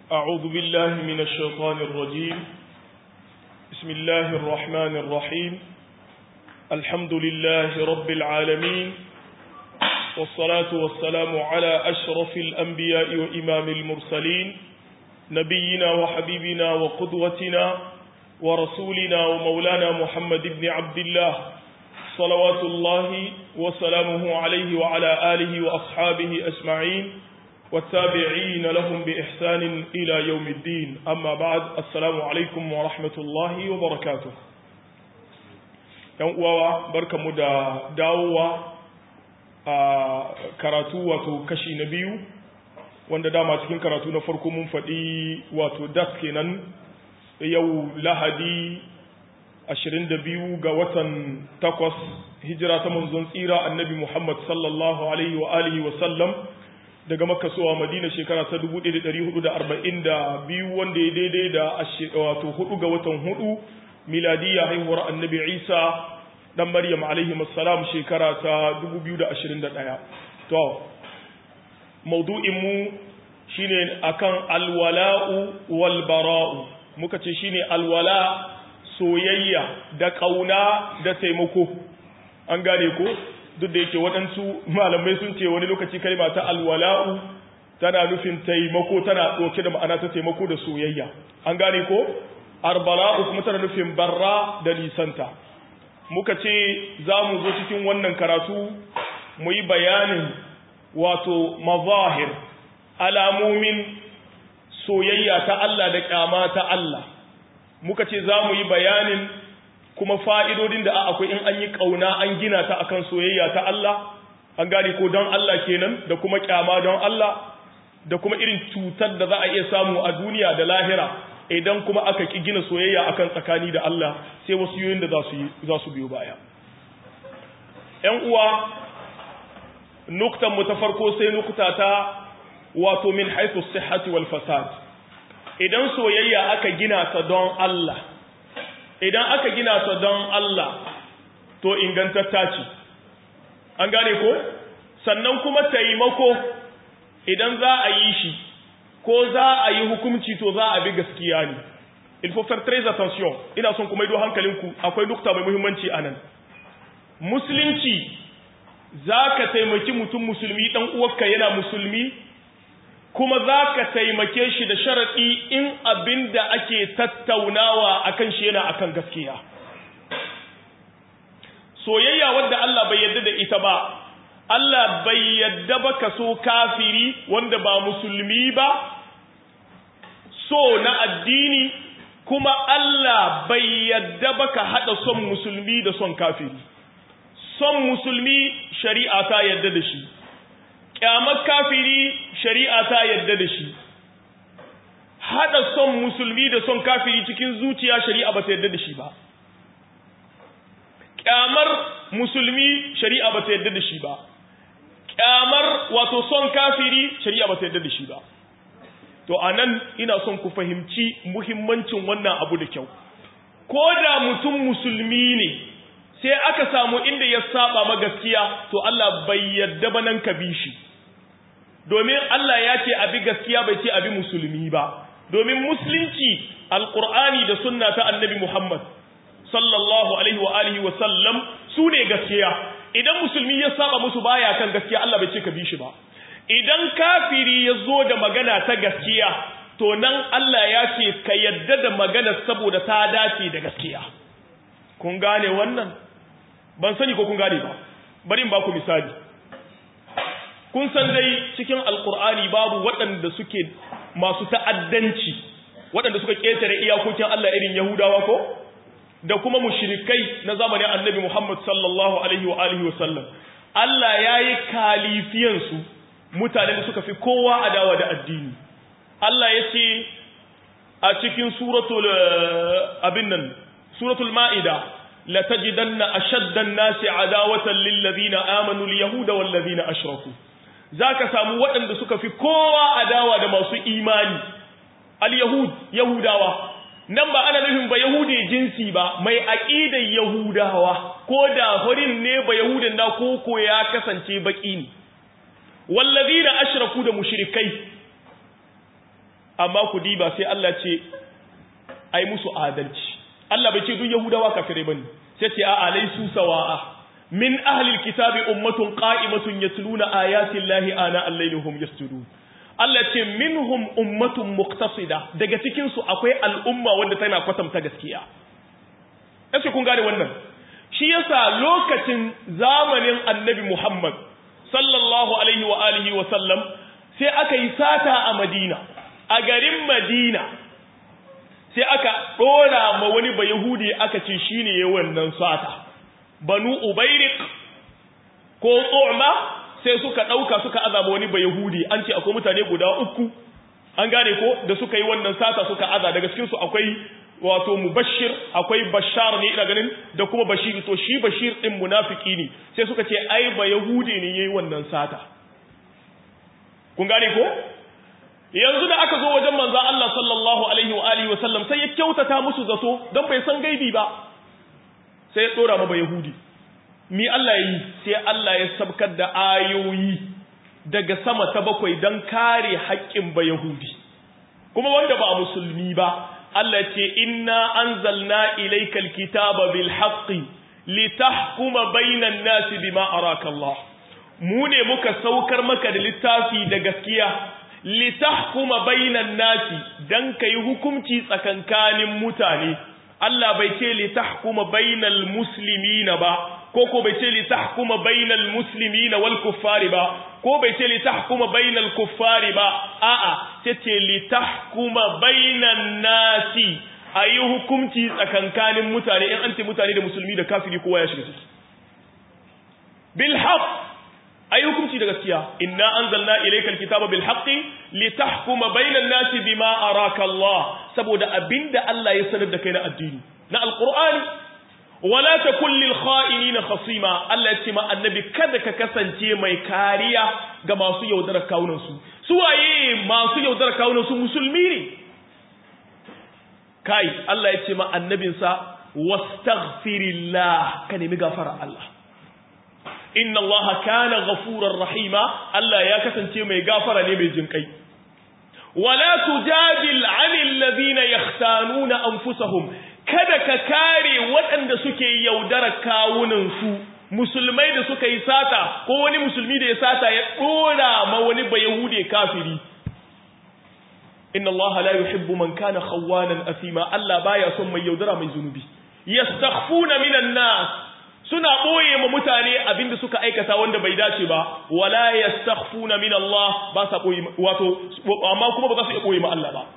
أعوذ بالله من الشيطان الرجيم بسم الله الرحمن الرحيم الحمد لله رب العالمين والصلاة والسلام على أشرف الأنبياء وإمام المرسلين نبينا وحبيبنا وقدوتنا ورسولنا ومولانا محمد بن عبد الله صلوات الله وسلامه عليه وعلى آله وأصحابه أجمعين والتابعين لهم بإحسان إلى يوم الدين أما بعد السلام عليكم ورحمة الله وبركاته uwa barkamu da dawowa a karatu wato kashi na biyu wanda dama cikin karatu na farko mun faɗi wato das kenan yau lahadi 22 ga watan takwas hijira ta manzon tsira annabi Muhammad sallallahu alaihi wa alihi wa sallam daga makka zuwa madina shekara ta 1442 wanda ya daidai da wato hudu ga watan hudu miladiya haihuwar annabi Isa dan Maryam alaihi assalam shekara ta 2021 to maudu'in mu shine akan alwala'u wal bara'u muka ce shine alwala soyayya da kauna da taimako an gane ko duk da yake waɗansu malamai sun ce wani lokaci kalma ta alwala'u tana nufin taimako tana ɗauke da ma'ana ta taimako da soyayya an gane ko arbala'u kuma tana nufin barra da nisanta muka ce za mu zo cikin wannan karatu mu yi bayanin wato mazahir alamomin soyayya ta Allah da ƙyama ta Allah muka ce za mu yi bayanin kuma fa'idodin da akwai in an yi ƙauna an gina ta akan soyayya ta Allah an gane ko don Allah kenan da kuma ƙyama don Allah da kuma irin cutar da za a iya samu a duniya da lahira idan kuma aka ki gina soyayya akan tsakani da Allah sai wasu yoyin da za su biyo baya ‘yan uwa nuktan mu ta farko sai nukta ta wato min haifu sihhati wal fasad idan soyayya aka gina ta don Allah idan aka gina ta don Allah to ingantatta ce an gane ko sannan kuma taimako idan za a yi shi ko za a yi hukunci to za a bi gaskiya ne il faut faire très attention ina son kuma ido hankalinku akwai nukta mai muhimmanci anan musulunci za ka taimaki mutum musulmi dan uwarka yana musulmi kuma za ka taimake shi da sharaɗi in abin da ake tattaunawa a kan shi yana a kan gaskiya soyayya wadda Allah bai yadda da ita ba Allah bai yadda ba ka so kafiri wanda ba musulmi ba so na addini kuma Allah bai yadda ba ka haɗa son musulmi da son kafiri son musulmi shari'a ta yadda da shi kyamar kafiri shari'a ta yadda da shi hada son musulmi da son kafiri cikin zuciya shari'a ba ta yadda da shi ba kyamar musulmi shari'a ba ta yadda da shi ba kyamar wato son kafiri shari'a ba ta yadda da shi ba to anan ina son ku fahimci muhimmancin wannan abu da kyau ko da mutum musulmi ne sai aka samu inda ya saba ma gaskiya to Allah bai yadda ba nan ka bi shi domin Allah ya ce abi gaskiya bai ce abi musulmi ba domin musulunci alqur'ani da sunna ta annabi Muhammad sallallahu alaihi wa alihi wa sallam su ne gaskiya idan musulmi ya saba musu baya kan gaskiya Allah bai ce ka bi shi ba idan kafiri ya zo da magana ta gaskiya to nan Allah ya ce ka yadda da magana saboda ta dace da gaskiya kun gane wannan ban sani ko kun gane ba bari in ba ku misali kun san dai cikin alkur'ani babu waɗanda suke masu ta'addanci waɗanda suka ƙetare iyakokin Allah irin Yahudawa ko da kuma mushrikai na zamanin Annabi Muhammad sallallahu alaihi wa alihi wa sallam Allah yayi kalifiyan su mutane da suka fi kowa adawa da addini Allah yace a cikin suratul abin nan suratul maida la tajidanna ashadda an-nasi adawatan lil ladina amanu al yahuda wal ladina ashraku za ka samu waɗanda suka fi kowa adawa da masu imani al-yahud yahudawa nan ba ana nufin ba yahude jinsi ba mai aƙidar yahudawa ko da horin ne ba yahudin na koko ya kasance baƙi ne wallazina ashraku da mushrikai amma ku diba sai Allah ce ai musu adalci Allah bai ce duk yahudawa kafirai bane sai ce a alaisu sawa'a min ahli alkitabi ummatun qa'imatun yatluna ayati llahi ana al-layli hum yasjudun Allah ce minhum ummatun muqtasida daga cikin su akwai al'umma wanda tana kwatanta gaskiya yace kun gane wannan shi yasa lokacin zamanin annabi Muhammad sallallahu alaihi wa alihi wa sallam sai aka yi sata a Madina a garin Madina sai aka dora ma wani bayahudi aka ce shine yayin wannan sata banu ubairik ko tso'ma sai suka dauka suka azaba wani bayahudi an ce akwai mutane guda uku an gane ko da suka yi wannan sata suka aza daga cikin su akwai wato mubashir akwai bashar ne ina ganin da kuma bashir to shi bashir din munafiki ne sai suka ce ai ba yahudi ne yayi wannan sata kun gane ko yanzu da aka zo wajen manzon Allah sallallahu alaihi wa alihi wa sallam sai ya kyautata musu zato dan bai san gaibi ba sai ya dora ma yahudi mi Allah yi sai Allah ya sabkar da ayoyi daga sama ta bakwai dan kare haƙƙin ba yahudi kuma wanda ba musulmi ba Allah ce inna anzalna ilaykal kitaba bil haqqi litahkuma bainan nasi bima araka Allah mu ne muka saukar maka da littafi da gaskiya litahkuma bainan nasi dan kai hukunci tsakankanin mutane Allah bai ce litahkuma bainal muslimina ba ko ko bai ce litahkuma bainal muslimina wal kuffari ba ko bai ce litahkuma bainal kuffari ba a'a ce ce litahkuma bainan nasi ayi hukunci tsakankanin mutane in anti mutane da musulmi da kafiri kowa ya shiga ciki bil haqq ayi hukunci da gaskiya inna anzalna ilaykal kitaba bil haqqi litahkuma bainan nasi bima araka Allah saboda abinda Allah ya sanar da kai na addini na alqur'ani wala takun lil kha'inina khasima Allah ya ce ma annabi kada ka kasance mai kariya ga masu yaudarar kawunan su su waye masu yaudarar kawunan su musulmi ne kai Allah ya ce ma annabinsa wastaghfirillah ka nemi gafara Allah inna Allah kana ghafurar rahima Allah ya kasance mai gafara ne mai jinkai wala tujadil 'anil ladina yahtanuna anfusahum kada ka kare waɗanda suke yaudara kawunansu musulmai da suka yi sata ko wani musulmi da ya sata ya ɗora ma wani bayahude kafiri inna Allah la yuhibbu man kana khawanan asima Allah baya son mai yaudara mai zunubi yastakhfuna minan nas suna boye ma mutane abinda suka aikata wanda bai dace ba wala yastakhfuna min Allah ba sa boye wato amma kuma ba za su iya boye ma Allah ba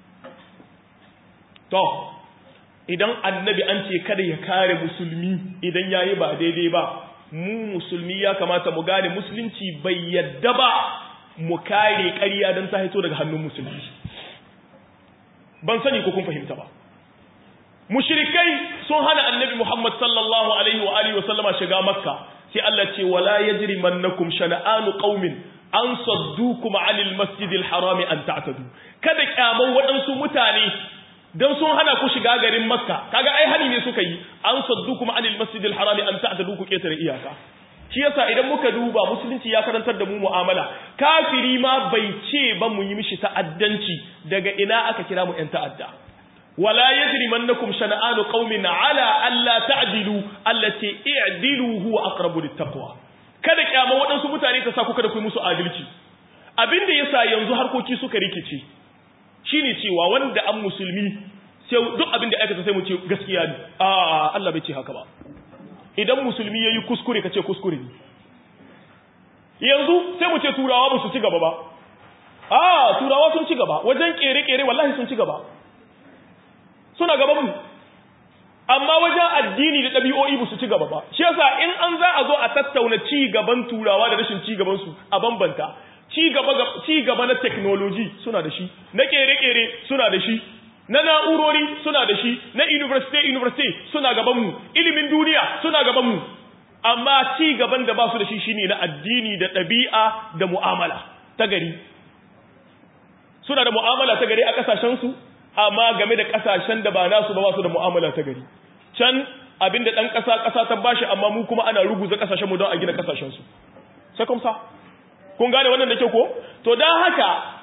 to idan annabi an ce kada ya kare musulmi idan yayi ba daidai ba mu musulmi ya kamata mu gane musulunci bai yadda ba mu kare ƙarya don ta haito daga hannun musulmi ban sani ko kun fahimta ba mushrikai sun hana annabi Muhammad sallallahu alaihi wa alihi wa sallama shiga makka sai Allah ce wala yajrimannakum shana'anu qaumin an saddukum 'anil masjidil harami an ta'tadu kada kyaman waɗansu mutane dan sun hana ku shiga garin makka kaga ai hani ne suka yi an saddukum 'anil masjidil harami an ta'tadu ku ketare iyaka shi yasa idan muka duba musulunci ya karantar da mu mu'amala kafiri ma bai ce ba mu yi mishi ta'addanci daga ina aka kira mu yan ta'adda wala yajrimannakum shana'anu qaumin ala alla ta'dilu allati i'dilu huwa aqrabu littaqwa kada kyama waɗansu mutane ta sa ku kada ku musu adalci abinda yasa yanzu harkoki suka rikice shine cewa wanda an musulmi sai duk abinda aka sai mu ce gaskiya ne a Allah bai ce haka ba idan musulmi yayi kuskure kace kuskure ne yanzu sai mu ce turawa ba su ci gaba ba a turawa sun ci gaba wajen kere-kere wallahi sun ci gaba suna gaban mu amma wajen addini da ɗabi'o'i ba su ci gaba ba shi yasa in an za a zo a tattauna ci gaban turawa da rashin ci gaban su a bambanta ci gaba ci gaba na technology suna da shi na kere-kere suna da shi na na'urori suna da shi na university university suna gaban mu ilimin duniya suna gaban mu amma ci gaban da ba su da shi shine na addini da ɗabi'a da mu'amala ta gari suna da mu'amala ta gari a kasashen su amma game da kasashen da ba nasu ba ba su da mu'amala ta gari can abinda dan kasa kasa ta bashi amma mu kuma ana ruguza kasashen mu don a gina kasashen su sai kuma kun gane wannan da ke ko to dan haka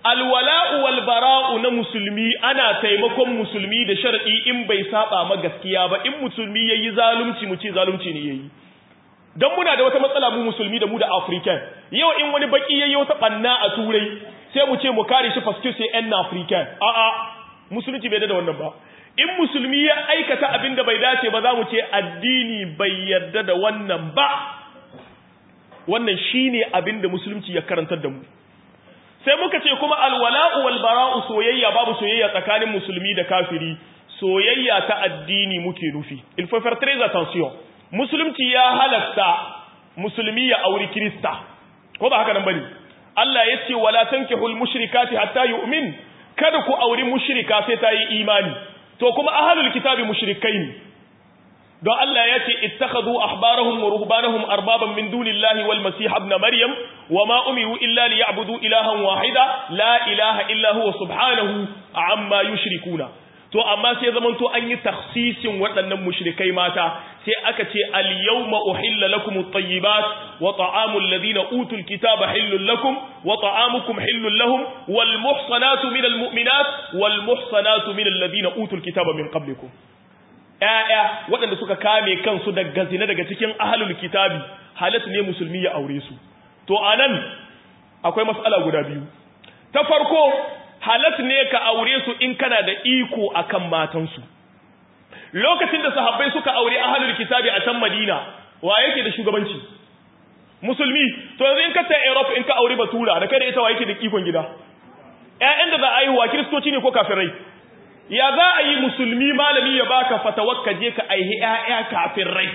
alwala'u wal bara'u na musulmi ana taimakon musulmi da shar'i in bai saba ma gaskiya ba in musulmi yayi zalunci mu ce zalunci ne yayi dan muna da wata matsala mu musulmi da mu da african yau in wani baki yayi wata banna a turai sai mu ce mu kare shi paske sai yan african a a musulunci bai da wannan ba in musulmi ya aikata abin da bai dace ba za mu ce addini bai yarda da wannan ba wannan shine abin da musulunci ya karantar da mu sai muka ce kuma alwala'u wal bara'u soyayya babu soyayya tsakanin musulmi da kafiri soyayya ta addini muke nufi il faut faire très attention musulunci ya halatta musulmi ya auri krista ko ba haka nan bane Allah ya ce wala tankihul mushrikati hatta yu'min kada ku auri mushrika sai ta yi imani to kuma ahlul kitabi mushrikai ne don Allah ya ce ittakhadhu ahbarahum wa ruhbanahum arbaban min dunillahi wal masih ibn maryam wama umiru illa liya'budu ilahan wahida la ilaha illa huwa subhanahu amma yushrikuna to amma sai zaman to an yi takhsisin waɗannan mushrikai mata sai aka ce al yawma uhilla lakum at-tayyibat wa ta'amu alladhina utul kitaba hillul lakum wa ta'amukum hillul lahum wal muhsanatu minal mu'minat wal muhsanatu minal ladhina utul kitaba min qablikum ‘ya'ya waɗanda suka kame kansu daga zina daga cikin ahalul kitabi halatta ne musulmi ya aure su. To, a nan akwai matsala guda biyu. Ta farko, halatta ne ka aure su in kana da iko a kan matansu. Lokacin da sahabbai suka aure ahalul kitabi a can Madina, wa yake da shugabanci? Musulmi, to yanzu in ka ta Europe in ka aure Batura, da kai da ita wa yake da ikon gida? ‘Ya'yan da za a yi wa Kiristoci ne ko kafirai? ya za a yi musulmi malami ya baka fatawar ka je ka aihi ƴaƴa kafin rai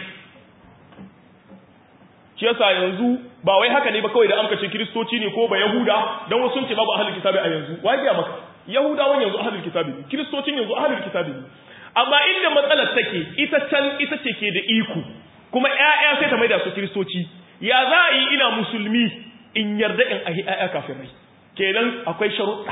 shi yasa yanzu ba wai haka ne ba kawai da an kace kristoci ne ko ba yahuda dan wasu ce babu ahlul kitabi a yanzu wai ga maka yahudawan yanzu ahlul kitabi ne kristocin yanzu ahlul kitabi ne amma inda matsalar take ita can ita ce ke da iko kuma ƴaƴa sai ta maida su kristoci ya za a yi ina musulmi in yarda in aihi ƴaƴa kafin rai kenan akwai sharuɗa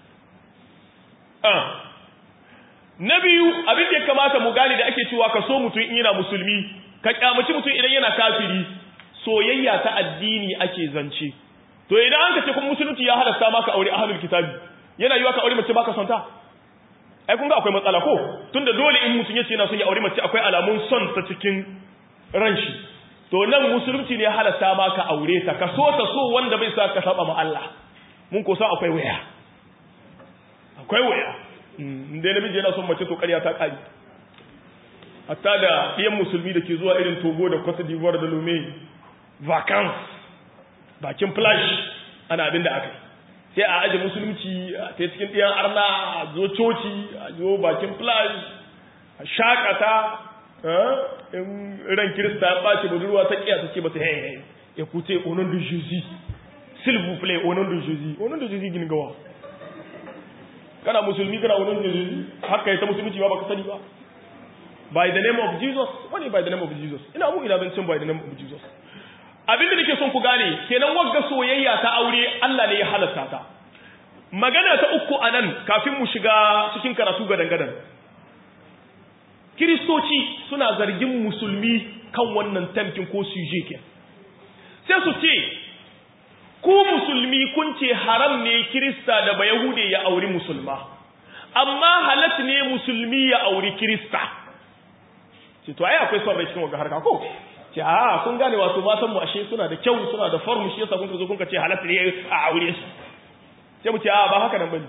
na biyu abin da ya kamata mu gane da ake cewa ka so mutum in yana musulmi ka kyamaci mutum idan yana kafiri soyayya ta addini ake zance to idan an kace kuma musulunci ya halasta maka aure ahlul kitabi yana yiwa ka aure mace baka son ta ai kun ga akwai matsala ko tunda dole in mutum yace yana son ya aure mace akwai alamun son ta cikin ran shi to nan musulunci ne ya halasta maka aure ta ka so ta so wanda bai sa ka saba ma Allah mun ko san akwai waya akwai waya inda namiji yana son mace to ƙarya ta ƙari hatta da ɗiyan musulmi da ke zuwa irin togo da cote d'ivoire da lome vacance bakin flash ana abin da aka sai a aje musulunci a ta cikin ɗiyan arna a zo coci a zo bakin flash a shakata in ran kirista ya ɓace budurwa ta ƙiya ta ce ba ta hey ya kuce onon de jésus s'il vous plaît onon de jésus onon de jésus gini gawa kana musulmi kana wurin Jesus haka ya ta musulunci ba baka sani ba by the name of Jesus wani by the name of Jesus ina mu ina bincin by the name of Jesus abin da nake son ku gane kenan wagga soyayya ta aure Allah ne ya halatta ta magana ta uku anan kafin mu shiga cikin karatu gadan gadan Kiristoci suna zargin musulmi kan wannan tamkin ko suje ke sai su ce ku musulmi kun ce haram ne kirista da bayahude ya auri musulma amma halat ne musulmi ya auri kirista ce to ai akwai son rai cikin wagga harka ko ce a kun gane wato matan mu ashe suna da kyau suna da form shi yasa kun zo kun ce halat ne a aure su sai mu ce a ba haka nan bane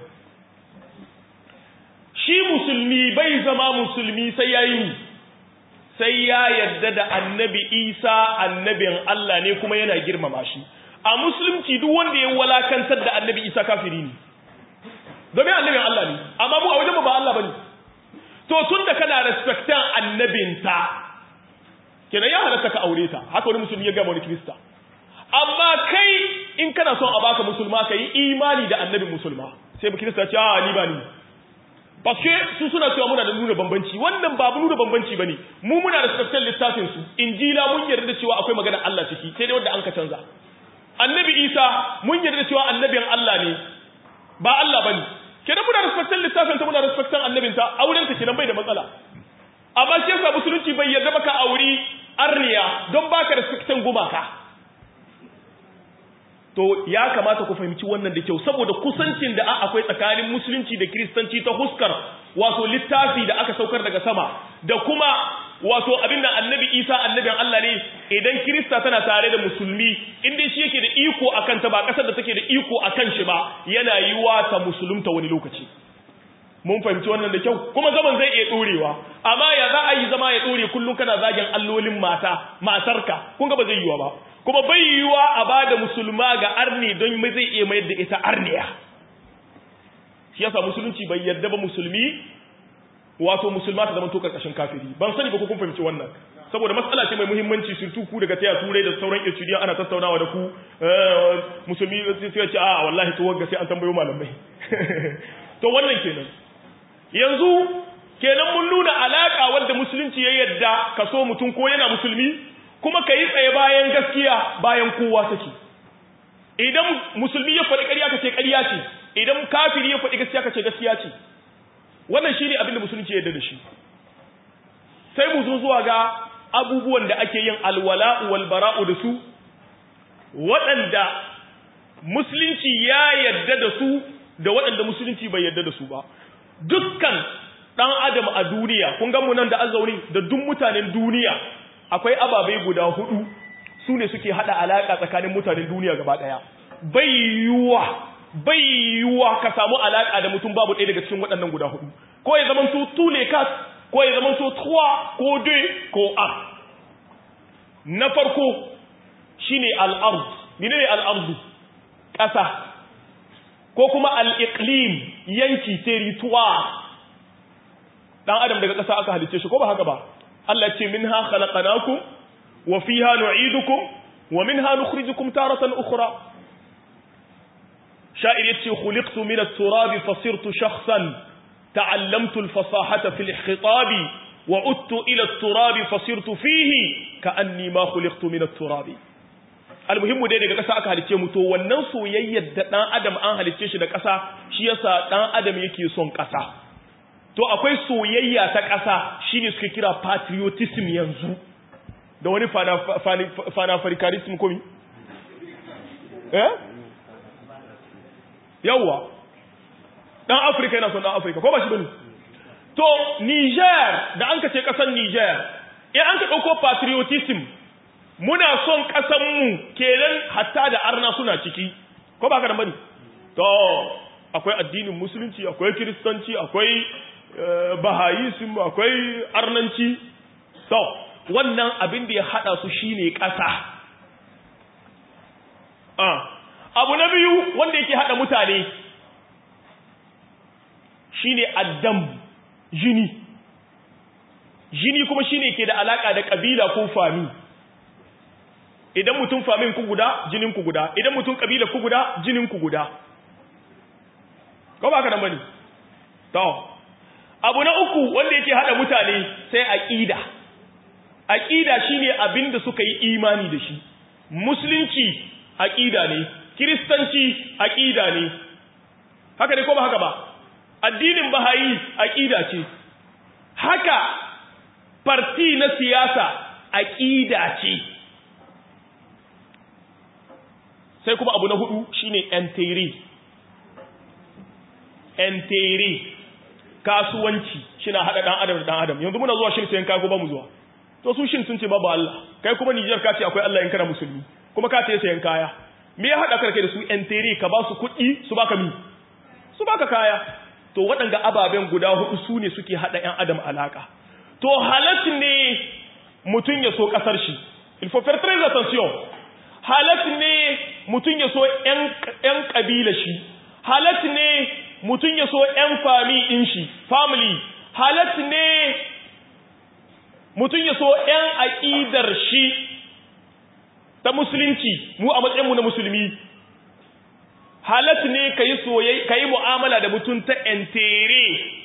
shi musulmi bai zama musulmi sai yayi sai ya yarda da annabi Isa annabin Allah ne kuma yana girmama shi a musulunci duk wanda ya walakantar da annabi isa kafiri ne domin annabin Allah ne amma mu a wajen ba Allah bane to tun da kana respectan annabinta kenan ya halatta ka aure ta haka wani musulmi ya gama wani kirista amma kai in kana son a baka musulma ka yi imani da annabin musulma sai ba kirista ce a ni ba ni Paske su suna cewa muna da nuna bambanci wannan ba nuna bambanci bane mu muna da respectan littafin su injila mun yarda cewa akwai magana Allah ciki sai dai wanda an ka canza annabi isa mun yarda cewa annabin Allah ne ba Allah bane kenan muna respectan littafin ta muna respectan annabin ta auren ta kenan bai da matsala amma shi yasa musulunci bai yarda baka auri arniya don baka respectan gumaka to ya kamata ku fahimci wannan da kyau saboda kusancin da akwai tsakanin musulunci da kiristanci ta huskar wato littafi da aka saukar daga sama da kuma wato abin da annabi isa annabin Allah ne idan kirista tana tare da musulmi inda shi yake da iko akan ta ba kasar da take da iko akan shi ba yana yiwa ta musulunta wani lokaci mun fahimci wannan da kyau kuma zaman zai iya dorewa amma ya za a yi zama ya dore kullum kana zagin allolin mata matarka kun ga ba zai yiwa ba kuma bai yiwa a bada musulma ga arni don mai zai iya mayar da ita arniya shi yasa musulunci bai yarda ba musulmi wato musulma ta zama to karkashin kafiri ban sani ba ko kun fahimci wannan saboda matsala ce mai muhimmanci surtu ku daga taya turai da sauran estudiyan ana tattaunawa da ku musulmi sai ce a wallahi to wagga sai an tambayo malamai to wannan kenan yanzu kenan mun nuna alaka wanda musulunci ya yadda ka so mutum ko yana musulmi kuma ka yi tsaye bayan gaskiya bayan kowa take idan musulmi ya faɗi ƙarya ka ce ƙarya ce idan kafiri ya faɗi gaskiya ka ce gaskiya ce wannan shi ne abin da musulunci ya yadda da shi sai mu zo zuwa ga abubuwan da ake yin alwala'u wal bara'u da su waɗanda musulunci ya yadda da su da waɗanda musulunci bai yadda da su ba dukkan ɗan adam a duniya kun gan mu nan da azauri da duk mutanen duniya akwai ababai guda hudu su ne suke hada alaka tsakanin mutanen duniya gaba ɗaya bai yiwuwa bai yiwuwa ka samu alaka da mutum babu ɗaya daga cikin waɗannan guda hudu ko ya zama to tule kas ko ya zama to trois ko deux ko un na farko shine al-ard menene al-ard ƙasa ko kuma al-iqlim yanki territoire dan adam daga ƙasa aka halice shi ko ba haka ba Allah ce minha khalaqnakum wa fiha nu'idukum wa minha nukhrijukum taratan ukhra sha'ir yace khuliqtu min at-turab fasirtu shakhsan ta'allamtu al-fasahata fi al-khitab wa udtu ila at-turab fasirtu fihi ka'anni ma khuliqtu min at-turab almuhimmu dai daga ƙasa aka halice mu to wannan soyayyar da dan adam an halice shi da ƙasa shi yasa dan adam yake son ƙasa to akwai soyayya ta ƙasa shine suka kira patriotism yanzu da wani fanafarikarism komi eh yawwa dan afirka yana son dan afirka ko ba shi bane to niger da an ka ce ƙasar niger in an ka ɗauko patriotism muna son ƙasanmu kenan hatta da arna suna ciki ko ba ka da bane to akwai addinin musulunci akwai kiristanci akwai bahayism akwai arnanci so wannan abin da ya hada su shine ƙasa abu na biyu wanda yake hada mutane shine addam jini jini kuma shine ke da alaka da kabila ko fami idan mutum famin ku guda jinin ku guda idan mutum kabila ku guda jinin ku guda ko ba ka nan bane to abu na uku wanda yake hada mutane sai aqida aqida shine abinda suka yi imani da shi musulunci aqida ne kristanci aqida ne haka ne ko ba haka ba addinin bahayi aqida ce haka parti na siyasa aqida ce sai kuma abu na hudu shine enteri enteri kasuwanci shina hada dan adam da dan adam yanzu muna zuwa shin sayan kaya ko ba mu zuwa to su shin sun ce babu Allah kai kuma Niger ka ce akwai Allah in kana musulmi kuma ka ce sayan kaya me ya hada ka kai da su enteri ka ba su kuɗi su baka mi su baka kaya to waɗanga ababen guda hudu su ne suke hada ƴan adam alaka to halat ne mutun ya so kasar shi il faut faire très attention halat ne mutun ya so ƴan ƴan kabila shi halat ne mutum ya so ‘yan fami ɗin shi, family, halat ne mutum ya so ‘yan aƙidar shi ta musulunci, mu a matsayinmu na musulmi, halat ne ka yi soyai, ka yi mu'amala da mutum ta ‘yantere,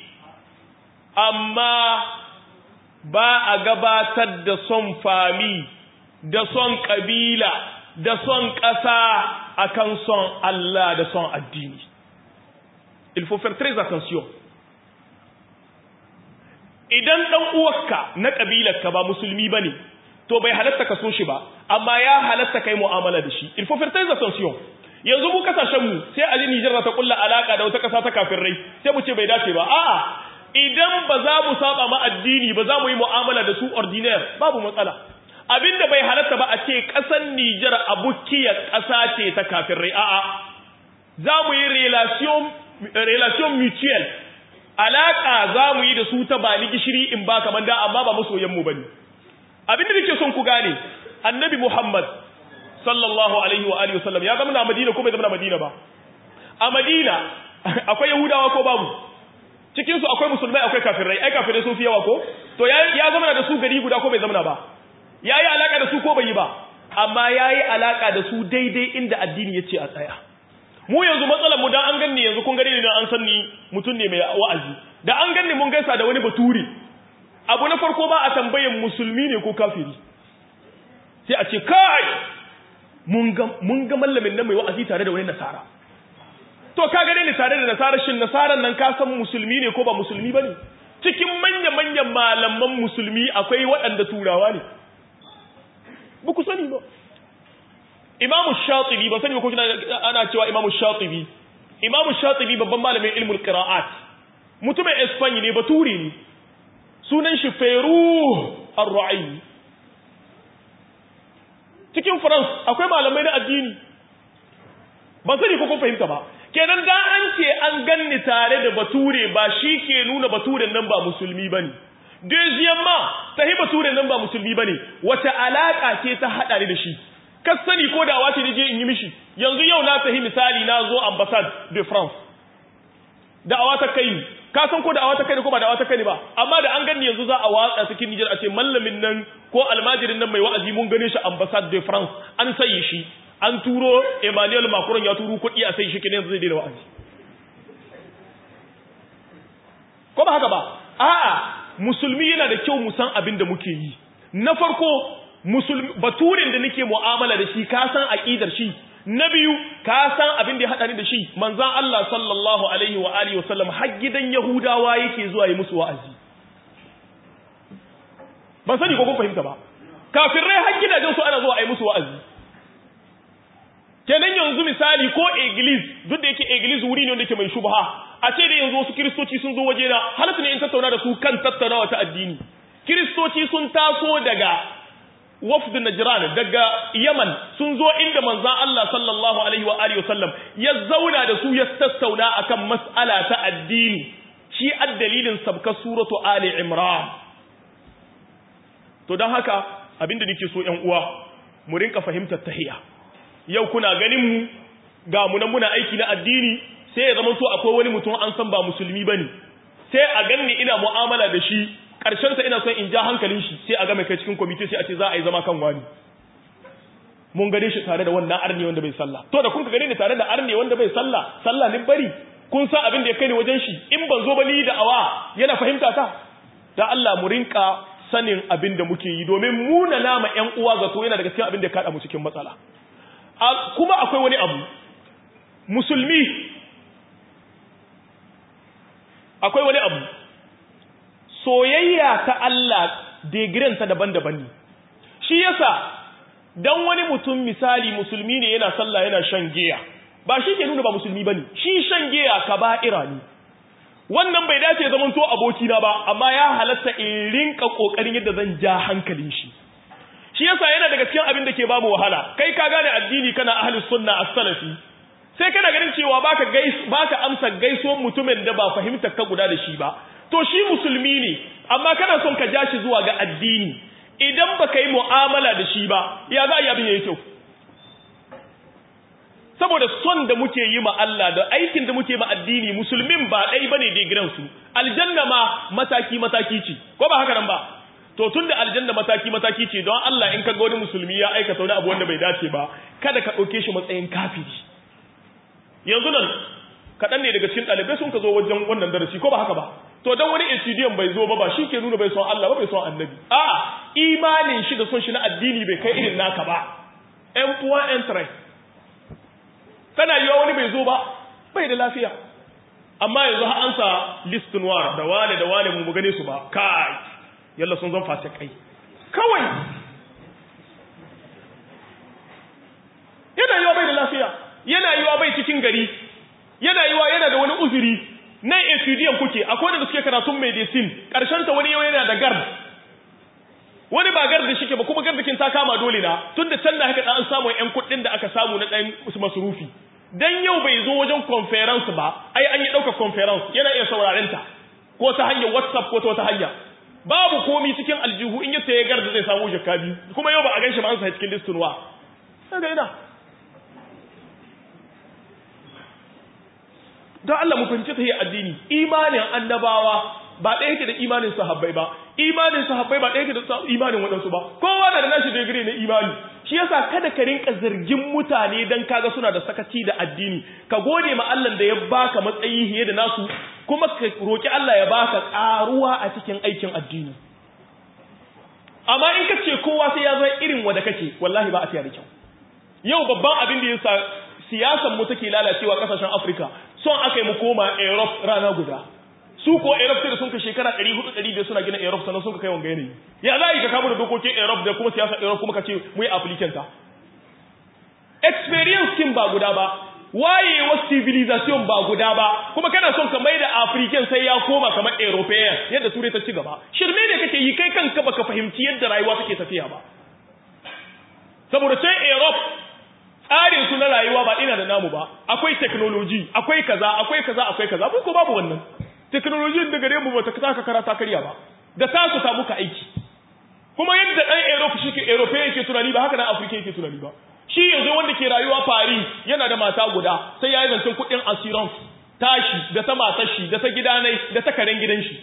amma ba a gabatar da son fami, da son ƙabila, da son ƙasa akan son Allah da son addini. il faut faire très attention idan dan uwarka na kabilarka ba musulmi bane to bai halatta ka so shi ba amma ya halatta kai mu'amala da shi il faut faire très attention yanzu mu kasashen mu sai a ji Nijar ta kulla alaka da wata kasa ta kafirai sai mu ce bai dace ba a'a idan ba za mu saba ma addini ba za mu yi mu'amala da su ordinaire babu matsala abinda bai halatta ba a ce ƙasar Nijar abukiyar ƙasa ce ta kafirai a'a za mu yi relation relation mutual alaka za mu yi da su ta ba ni gishiri in ba kamar da amma ba masoyan mu bane abinda nake son ku gane annabi Muhammad sallallahu alaihi wa alihi wasallam ya zama na Madina ko bai zama na Madina ba a Madina akwai Yahudawa ko babu cikin su akwai musulmai akwai kafirai ai kafirai sun fi yawa ko to ya ya zama da su gari guda ko bai zama ba yayi alaka da su ko bai yi ba amma yayi alaka da su daidai inda addini yace a tsaya mu yanzu matsalar mu dan an ganni yanzu kun gare ni dan an san ni mutum ne mai wa'azi da an ganni mun gaisa da wani baturi abu na farko ba a tambayan musulmi ne ko kafiri sai a ce kai mun ga mallamin nan mai wa'azi tare da wani nasara to ka gane ni tare da nasara shin nasaran nan ka san musulmi ne ko ba musulmi bane cikin manya-manyan malaman musulmi akwai waɗanda turawa ne ba ku sani ba imamu shatibi ba sani ba ko kina ana cewa imamu shatibi imamu shatibi babban malamin ilmul qira'at mutumin espanya ne baturi ne sunan shi feru ar-ru'ayyi cikin France akwai malamai na addini ban sani ko kun fahimta ba kenan da an ce an ganni tare da bature ba shi ke nuna baturen nan ba musulmi bane deuxièmement sahi baturen nan ba musulmi bane wace alaka ce ta hada ni da shi kas sani ko da wace je in yi mishi yanzu yau na sahi misali na zo ambassade de France da awa ta kai ka san ko da awa ta kai ko ba da awa ta kai ba amma da an ganni yanzu za a watsa cikin Niger a ce mallamin nan ko almajirin nan mai wa'azi mun gane shi ambassade de France an sayi shi an turo Emmanuel Macron ya turo kuɗi a sai shi kenan zai daina wa'azi ko ba haka ba a'a musulmi yana da kyau mu san abin da muke yi na farko musulmi baturin da nake mu'amala da shi ka san aqidar shi na biyu ka san abin da ya hada ni da shi manzon Allah sallallahu alaihi wa alihi wasallam har gidan yahudawa yake zuwa yi musu wa'azi ban sani ko kun fahimta ba kafirai har gidajen su ana zuwa a yi musu wa'azi kenan yanzu misali ko iglis duk da yake iglis wuri ne wanda yake mai shubha a ce da yanzu wasu kiristoci sun zo waje na halatta ne in tattauna da su kan tattaunawa ta addini kiristoci sun taso daga wafd najran daga yaman sun zo inda manzon Allah sallallahu alaihi wa alihi wasallam ya zauna da su ya tattauna akan mas'ala ta addini shi addalilin sabka suratu ali imran to dan haka abinda nake so ƴan uwa mu rinka fahimtar tahiyya yau kuna ganin mu ga mu nan muna aiki na addini sai ya zama to akwai wani mutum an san ba musulmi bane sai a ganni ina mu'amala da shi karshen sa ina son in ja hankalin shi sai a ga mai kai cikin committee sai a ce za a yi zama kan wani mun gane shi tare da wannan arni wanda bai sallah to da kun ka gane ni tare da arni wanda bai sallah sallah ni bari kun san abin da ya kai ni wajen shi in ban zo ba ni da awa yana fahimta ta da Allah mu rinka sanin abin da muke yi domin muna nama ƴan uwa zato yana daga cikin abin da ya kada mu cikin matsala kuma akwai wani abu musulmi akwai wani abu soyayya ta Allah ta daban-daban ne shi yasa dan wani mutum misali musulmi ne yana sallah yana shan giya ba shi ke nuna ba musulmi bane shi shan giya kaba'ira ne wannan bai dace zaman to aboki na ba amma ya halatta in rinka kokarin yadda zan ja hankalin shi shi yasa yana daga cikin abin da ke bamu wahala kai ka gane addini kana ahlus sunna as-salafi sai kana ganin cewa baka gais baka amsa gaiso mutumin da ba fahimtar ka guda da shi ba to shi musulmi ne amma kana son ka ja shi zuwa ga addini idan baka yi mu'amala da shi ba ya za a yi abin yayi kyau saboda son da muke yi ma Allah da aikin da muke ma addini musulmin ba ɗai bane da su aljanna ma mataki mataki ce ko ba haka nan ba to tun da aljanna mataki-mataki ce don Allah in ka ga wani musulmi ya aikata wani abu wanda bai dace ba kada ka ɗauke shi matsayin kafiri yanzu nan kaɗan ne daga cikin ɗalibai sun ka zo wajen wannan darasi ko ba haka ba to don wani insidiyan bai zo ba ba shi ke nuna bai son Allah ba bai son annabi a imanin shi da son shi na addini bai kai irin naka ba ƴan puwa ƴan tare tana yiwa wani bai zo ba bai da lafiya amma yanzu har an sa list noir da wane da wane mu gane su ba kai yalla sun zan fasikai kawai yana yiwa bai da lafiya yana cikin gari yana yiwa yana da wani uzuri nan etudiyan kuke akwai da suke karatun medicine karshen ta wani yau yana da gard wani ba gard da shike ba kuma gardakin ta kama dole na tunda can da haka da an samu yan kuɗin da aka samu na ɗan masurufi dan yau bai zo wajen conference ba ai an yi ɗauka conference yana iya sauraren ta ko ta hanyar whatsapp ko ta wata hanya babu komi cikin aljihu in yace ya garda zai samu jakka biyu kuma yau ba a ganshi ba an sa cikin listin wa kaga ina don Allah mu fahimci ta addini imanin annabawa ba ɗaya yake da imanin sahabbai ba imanin sahabbai ba ɗaya yake da imanin waɗansu ba kowa na da nashi digiri na imani shi yasa kada ka rinka zargin mutane dan kaga suna da sakaci da addini ka gode ma Allah da ya baka matsayi fiye da nasu kuma ka roki Allah ya baka karuwa a cikin aikin addini amma in ka ce kowa sai ya zama irin wanda kake wallahi ba a tiya da kyau yau babban abin da yasa siyasan mu take lalacewa kasashen Afirka son aka yi mu koma Europe rana guda su ko Europe sai da sun ka shekara 400 500 suna gina Europe sannan sun ka kai wanga yanayi ya za yi ka kama da dokokin Europe da kuma siyasar Europe kuma ka ce mu yi applicant ta experience kin ba guda ba wayewar civilization ba guda ba kuma kana son ka mai da African sai ya koma kamar European yadda turai ta ci gaba shirme ne kake yi kai kanka baka fahimci yadda rayuwa take tafiya ba saboda sai Europe tsarin su na rayuwa ba ina da namu ba akwai technology akwai kaza akwai kaza akwai kaza ko babu wannan technology da gare mu bata saka karata karya ba da ta su ta muka aiki kuma yadda dan Europe shi ke European yake tunani ba haka dan Africa yake tunani ba shi yanzu wanda ke rayuwa Paris yana da mata guda sai ya yi zancen kuɗin assurance tashi da ta matar shi da ta gidanai da ta karen gidan shi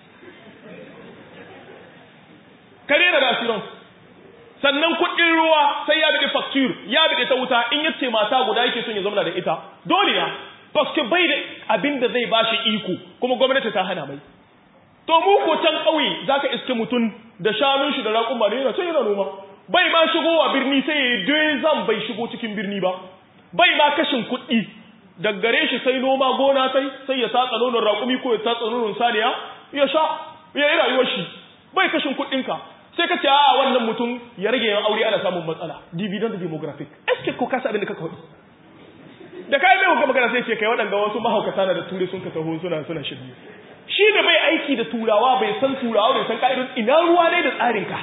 kare na da assurance sannan kuɗin ruwa sai ya bide facture ya bide ta wuta in yace mata guda yake son ya zama da ita dole ya paske bai da abin da zai bashi iko kuma gwamnati ta hana mai to mu ko can ƙauye zaka iske mutum da shanun shi da raƙuma ne yana can yana noma bai ma shigowa birni sai ya yi zan bai shigo cikin birni ba bai ma kashin kuɗi daggare shi sai noma gona sai sai ya tatsa nonon raƙumi ko ya tatsa nonon saniya ya sha ya yi rayuwar shi bai kashin kuɗinka sai ka ce a wannan mutum ya rage yawan aure ana samun matsala dividend demographic eske ko kasa abin da kaka hudu da kai mai hukama magana sai ce kai waɗanda wasu mahaukata na da ture sun ka taho suna suna shirye shi da bai aiki da turawa bai san turawa bai san ka'idun ina ruwa ne da tsarinka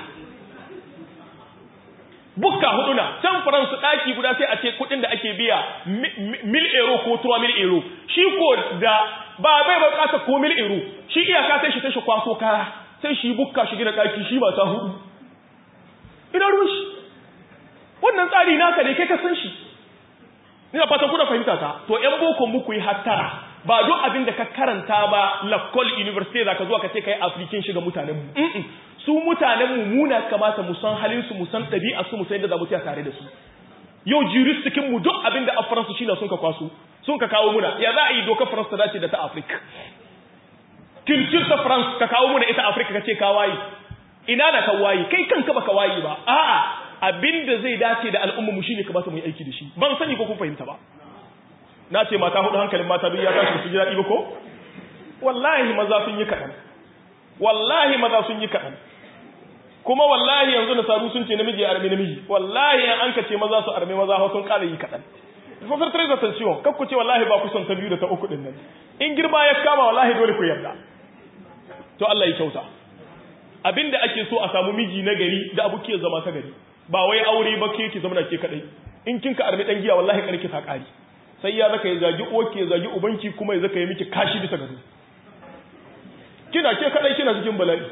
bukka hudu na can faransu ɗaki guda sai a ce kuɗin da ake biya mil euro ko tuwa mil euro shi ko da ba bai bukata ko mil euro shi iyaka sai shi ta shi kwaso kaya sai shi bukka shi gina ɗaki shi mata hudu ina ruwan shi wannan tsari naka ne kai ka san shi ina fatan kuna fahimta ta to yan boko muku yi hattara ba duk abin da ka karanta ba lakol university za ka zuwa ka ce ka yi afirkin shiga mutanen mu su mutanen mu muna kamata mu san halin su mu san ɗabi'a su mu san yadda za mu tsaya tare da su yau juristikin mu duk abin da afaransu shine sun ka kwaso sun ka kawo muna ya za a yi dokar faransa ta dace da ta afirka kirkir ta france ka kawo muna ita afirka ka ce ka wayi ina na ka wayi kai kanka baka wayi ba a'a abin da zai dace da al'umma mu shine kamata mu yi aiki da shi ban sani ko kun fahimta ba na ce mata hudu hankalin mata duk ya tashi su ji daɗi ba ko wallahi maza sun yi kaɗan wallahi maza sun yi kaɗan kuma wallahi yanzu na saru sun ce namiji armi namiji wallahi an ka ce maza su armi maza hau sun ƙara yi kaɗan fasar tare da tension kaf ku ce wallahi ba ku son ta biyu da ta uku ɗin nan in girma ya kama wallahi dole ku yarda to Allah ya kyauta abinda ake so a samu miji na gari da abu ke zama ta gari ba wai aure ba ke ki zama na ke kadai in kin ka armi dan giya wallahi karki ta kari sai ya zaka ya zagi uwarki ya zagi ubanki kuma ya zaka yi miki kashi bisa gado kina ke kadai kina cikin bala'i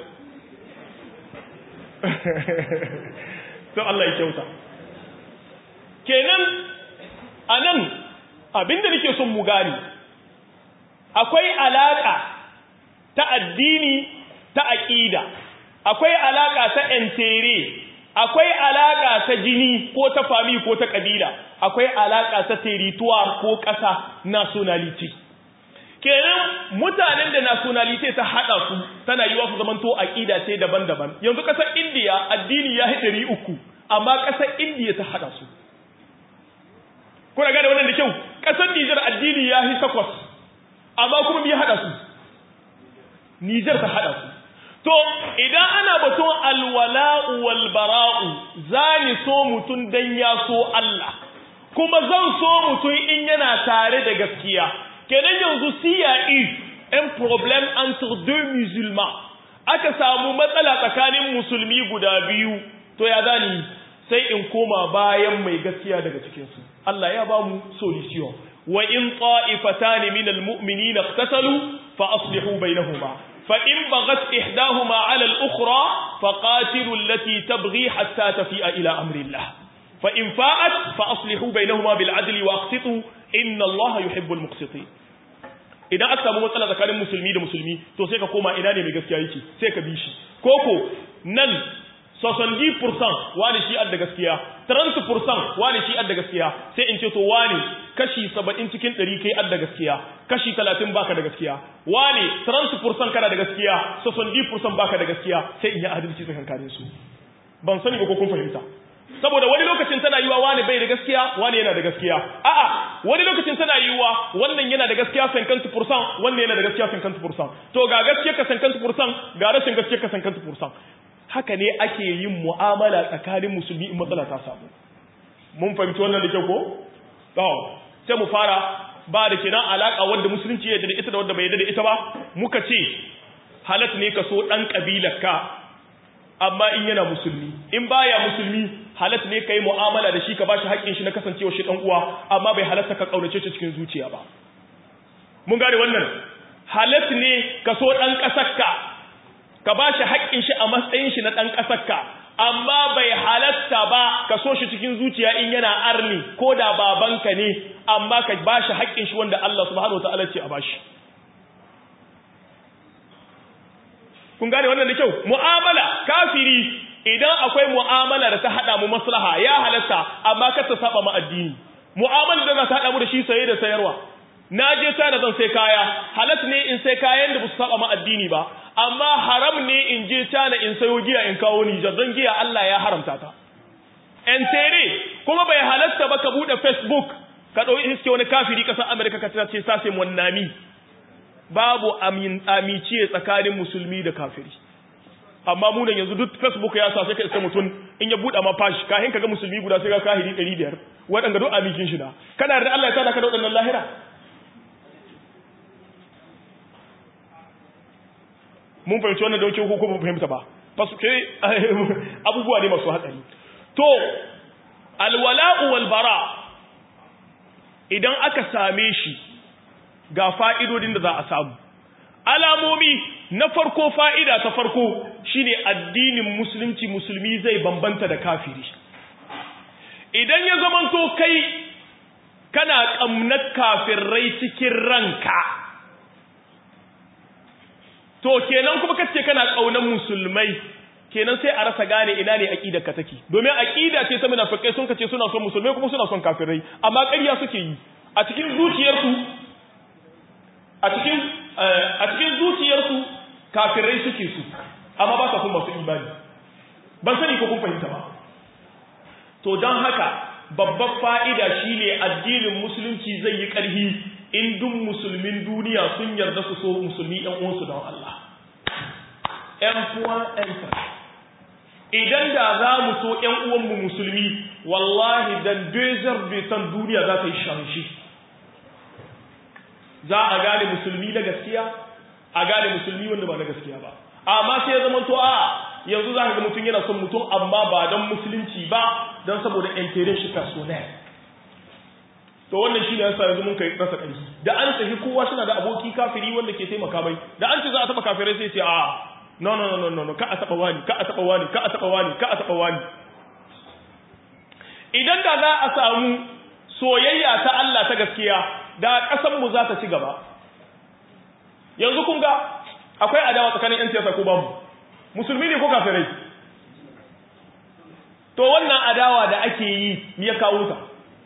to Allah ya kyauta kenan anan abinda nake son mu gani akwai alaka ta addini ta aqida akwai alaka ta entere akwai alaka ta jini ko ta fami ko ta kabila akwai alaka ta territoire ko ƙasa nationality kenan mutanen da nationality ta hada su tana yiwa su zamanto aqida ce daban-daban yanzu ƙasar India addini ya hidari uku amma ƙasar India ta hada su kuna gane wannan da kyau ƙasar Niger addini ya hi takwas amma kuma me hada su Niger ta hada su To, idan ana batun alwala'u wal bara'u, za ni so mutum don ya so Allah, kuma zan so mutum in yana tare da gaskiya kenan yanzu CIE un problème entre deux musulmans aka samu matsala tsakanin musulmi guda biyu to ya zani sai in koma bayan mai gaskiya daga cikinsu Allah ya ba mu solution wa in ta'ifatan min almu'minina iqtatalu fa aslihu bainahuma fa in baghat ihdahuma 'ala al-ukhra fa qatilu allati tabghi hatta tafi'a ila amri Allah fa in fa'at fa aslihu bainahuma bil 'adli wa aqsitu inna Allah yuhibbul muqsitin idan aka samu matsala tsakanin musulmi da musulmi to sai ka koma ina ne mai gaskiya yake sai ka bi shi koko nan 70% wani shi adda gaskiya 30% wani shi adda gaskiya sai in ce to wani kashi 70 cikin 100 kai adda gaskiya kashi 30 baka da gaskiya wani 30% kana da gaskiya 70% baka da gaskiya sai in yi adalci tsakankanin su ban sani ba ko kun fahimta saboda wani lokacin tana yiwa wani bai da gaskiya wani yana da gaskiya a'a wani lokacin tana yiwa wannan yana da gaskiya 50% wannan yana da gaskiya 50% to ga gaskiya ka 50% ga rashin gaskiya ka 50% haka ne ake yin mu'amala tsakanin musulmi in matsala ta samu mun fahimci wannan da kyau ko to sai mu fara ba da kenan alaka wanda musulunci ya da ita da wanda bai da ita ba muka ce halat ne ka so dan kabilar ka amma in yana musulmi in baya musulmi halat ne kai mu'amala da shi ka bashi haƙƙin shi na kasancewa shi dan uwa amma bai halatta ka kaunace shi cikin zuciya ba mun gane wannan halat ne ka so dan kasarka ka bashi haƙƙin shi a matsayin shi na dan kasarka amma bai halatta ba ka so shi cikin zuciya in yana arni ko da babanka ne amma ka bashi haƙƙin shi wanda Allah subhanahu wataala ce a bashi kun gane wannan da kyau mu'amala kafiri idan akwai mu'amala da ta hada mu maslaha ya halatta amma kar ta saba mu addini mu'amala da za ta hada mu da shi saye da sayarwa na je tana zan sai kaya halat ne in sai kayan da ba su saba mu addini ba amma haram ne in je tana in sayo giya in kawo ni zan giya Allah ya haramta ta en tere kuma bai halatta ba ka bude facebook ka dauki iske wani kafiri kasar America ka ce sase wannami babu amiciye tsakanin musulmi da kafiri amma munan yanzu duk facebook ya sa sai ka isa mutum in ya buɗe ma fashi kahin kaga musulmi guda sai ga kahiri 500 waɗanda duk amikin shi da kana da Allah ya tada ka da waɗannan lahira mun fahimci wannan dauke ko ba fahimta ba fasuke abubuwa ne masu hatsari to alwala'u wal bara idan aka same shi ga fa'idodin da za a samu. Alamomi na farko fa'ida ta farko shine addinin musulunci musulmi zai bambanta da kafiri. Idan ya zamanto kai kana ƙamnar kafirai cikin ranka, to kenan kuma kace kana ƙaunar musulmai, kenan sai a rasa gane ina ne aƙidar ka take. Domin aƙida ce ta munafikai sun kace suna son musulmai kuma suna son kafirai, amma ƙarya suke yi. A cikin zuciyarsu a cikin a cikin zuciyarsu kafirai suke su amma ba sa kun masu imani ban sani ko kun fahimta ba to don haka babbar fa'ida shine addinin musulunci zai yi ƙarhi in duk musulmin duniya sun yarda su so musulmi ‘yan uwansu don Allah ‘yan kuwa ‘yan idan da za mu so ‘yan uwanmu musulmi wallahi dan dezar betan duniya za ta yi shanshi za a gane musulmi na gaskiya a gane musulmi wanda ba na gaskiya ba amma sai ya zama to a yanzu za ka ga mutum yana son mutum amma ba don musulunci ba don saboda intere shi personnel to wannan shine yasa yanzu mun kai rasa ƙarfi da an tafi kowa suna da aboki kafiri wanda ke taimaka mai da an ce za a taba kafirai sai ce a no no no no no ka a taba wani ka a taba wani ka a taba wani ka a taba wani idan da za a samu soyayya ta Allah ta gaskiya da ƙasanmu za ta ci gaba yanzu kun ga akwai adawa tsakanin 'yan siyasa ko babu musulmi ne ko kafirai to wannan adawa da ake yi ya kawo ta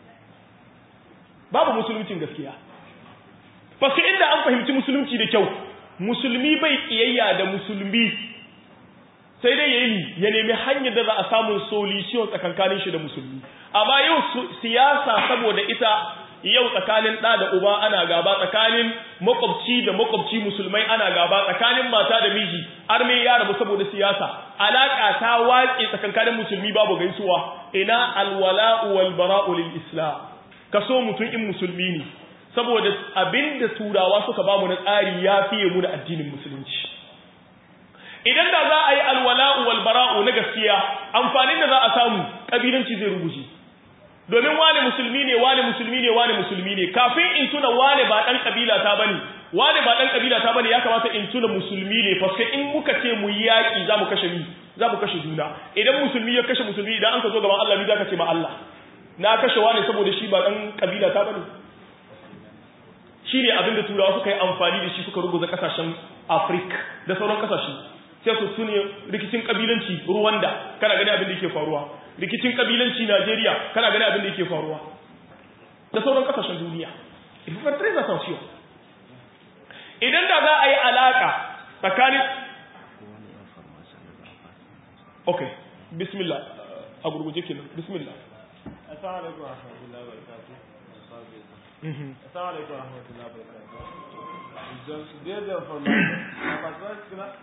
babu musuluncin gaskiya fasu inda an fahimci musulunci da kyau musulmi bai kiyayya da musulmi sai dai yayi ya nemi hanyar da za a samu solution tsakankanin shi da musulmi amma yau siyasa saboda ita yau tsakanin ɗa da uba ana gaba tsakanin makwabci da makwabci musulmai ana gaba tsakanin mata da miji arme ya rabu saboda siyasa alaka ta watse tsakankanin musulmi babu gaisuwa ina alwala'u wal bara'u lil islam ka so mutum in musulmi ne saboda abinda turawa suka ba mu na tsari ya fiye mu da addinin musulunci idan da za a yi alwala'u wal bara'u na gaskiya amfanin da za a samu kabilanci zai ruguje domin wane musulmi ne wane musulmi ne wane musulmi ne kafin in tuna wane ba dan kabila ta bane wane ba dan kabila ta bane ya kamata in tuna musulmi ne fa in muka ce mu yaki za mu kashe ni za mu kashe juna idan musulmi ya kashe musulmi idan an ka zo gaban Allah ni za ka ce ma Allah na kashe wane saboda shi ba dan kabila ta bane shi ne abinda turawa suka yi amfani da shi suka ruguza kasashen Afirka da sauran kasashe sai su tune rikicin kabilanci Rwanda kana gani abin da yake faruwa rikicin kabilanci Najeriya kana gani abin da yake faruwa da sauran kasashen duniya il faut faire très attention idan da za a yi alaka tsakanin okay bismillah a gurguje kenan bismillah assalamu alaikum wa rahmatullahi wa barakatuh assalamu alaikum wa rahmatullahi wa barakatuh donc des informations à partir de là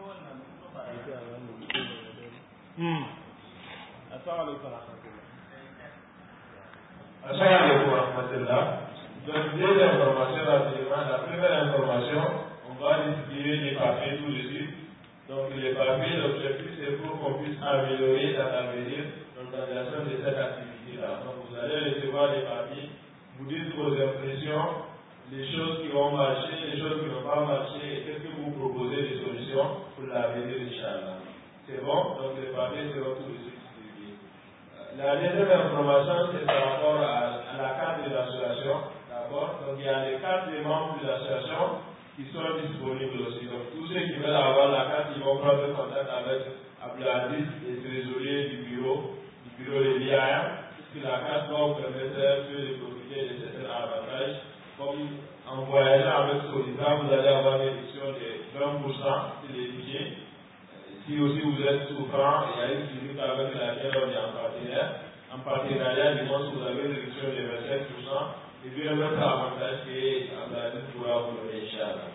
assalamu alaikum wa rahmatullah Assalamu alaikum wa rahmatullah. Donc, deux informations rapidement. La première information, on va distribuer les papiers tout de suite. Donc, les papiers, l'objectif, c'est pour qu'on puisse améliorer dans l'avenir l'organisation de cette activité-là. Donc, vous allez recevoir les papiers, vous dites vos impressions, les choses qui vont marcher, les choses qui n'ont pas marché, et qu'est-ce que vous proposez des solutions pour l'avenir, Inch'Allah. C'est bon Donc, les papiers seront tout de suite distribués. La deuxième information, c'est par rapport à, à la carte de l'association. D'accord Donc, il y a les cartes des membres de l'association qui sont disponibles aussi. Donc, tous ceux qui veulent avoir la carte, ils vont prendre contact avec Abdelaziz, le trésorier du bureau, du bureau de l'IAM, puisque la carte va vous permettre de profiter de certains avantages. Comme en voyageant avec Solita, vous allez avoir une réduction de 20% sur les billets. Si aussi vous êtes souffrant, il y a une clinique avec laquelle on est en partenaire. En partenariat, du moins, vous avez une réduction de 25%. Et puis, un autre avantage qui est Abdelaziz pourra vous donner, Inch'Allah.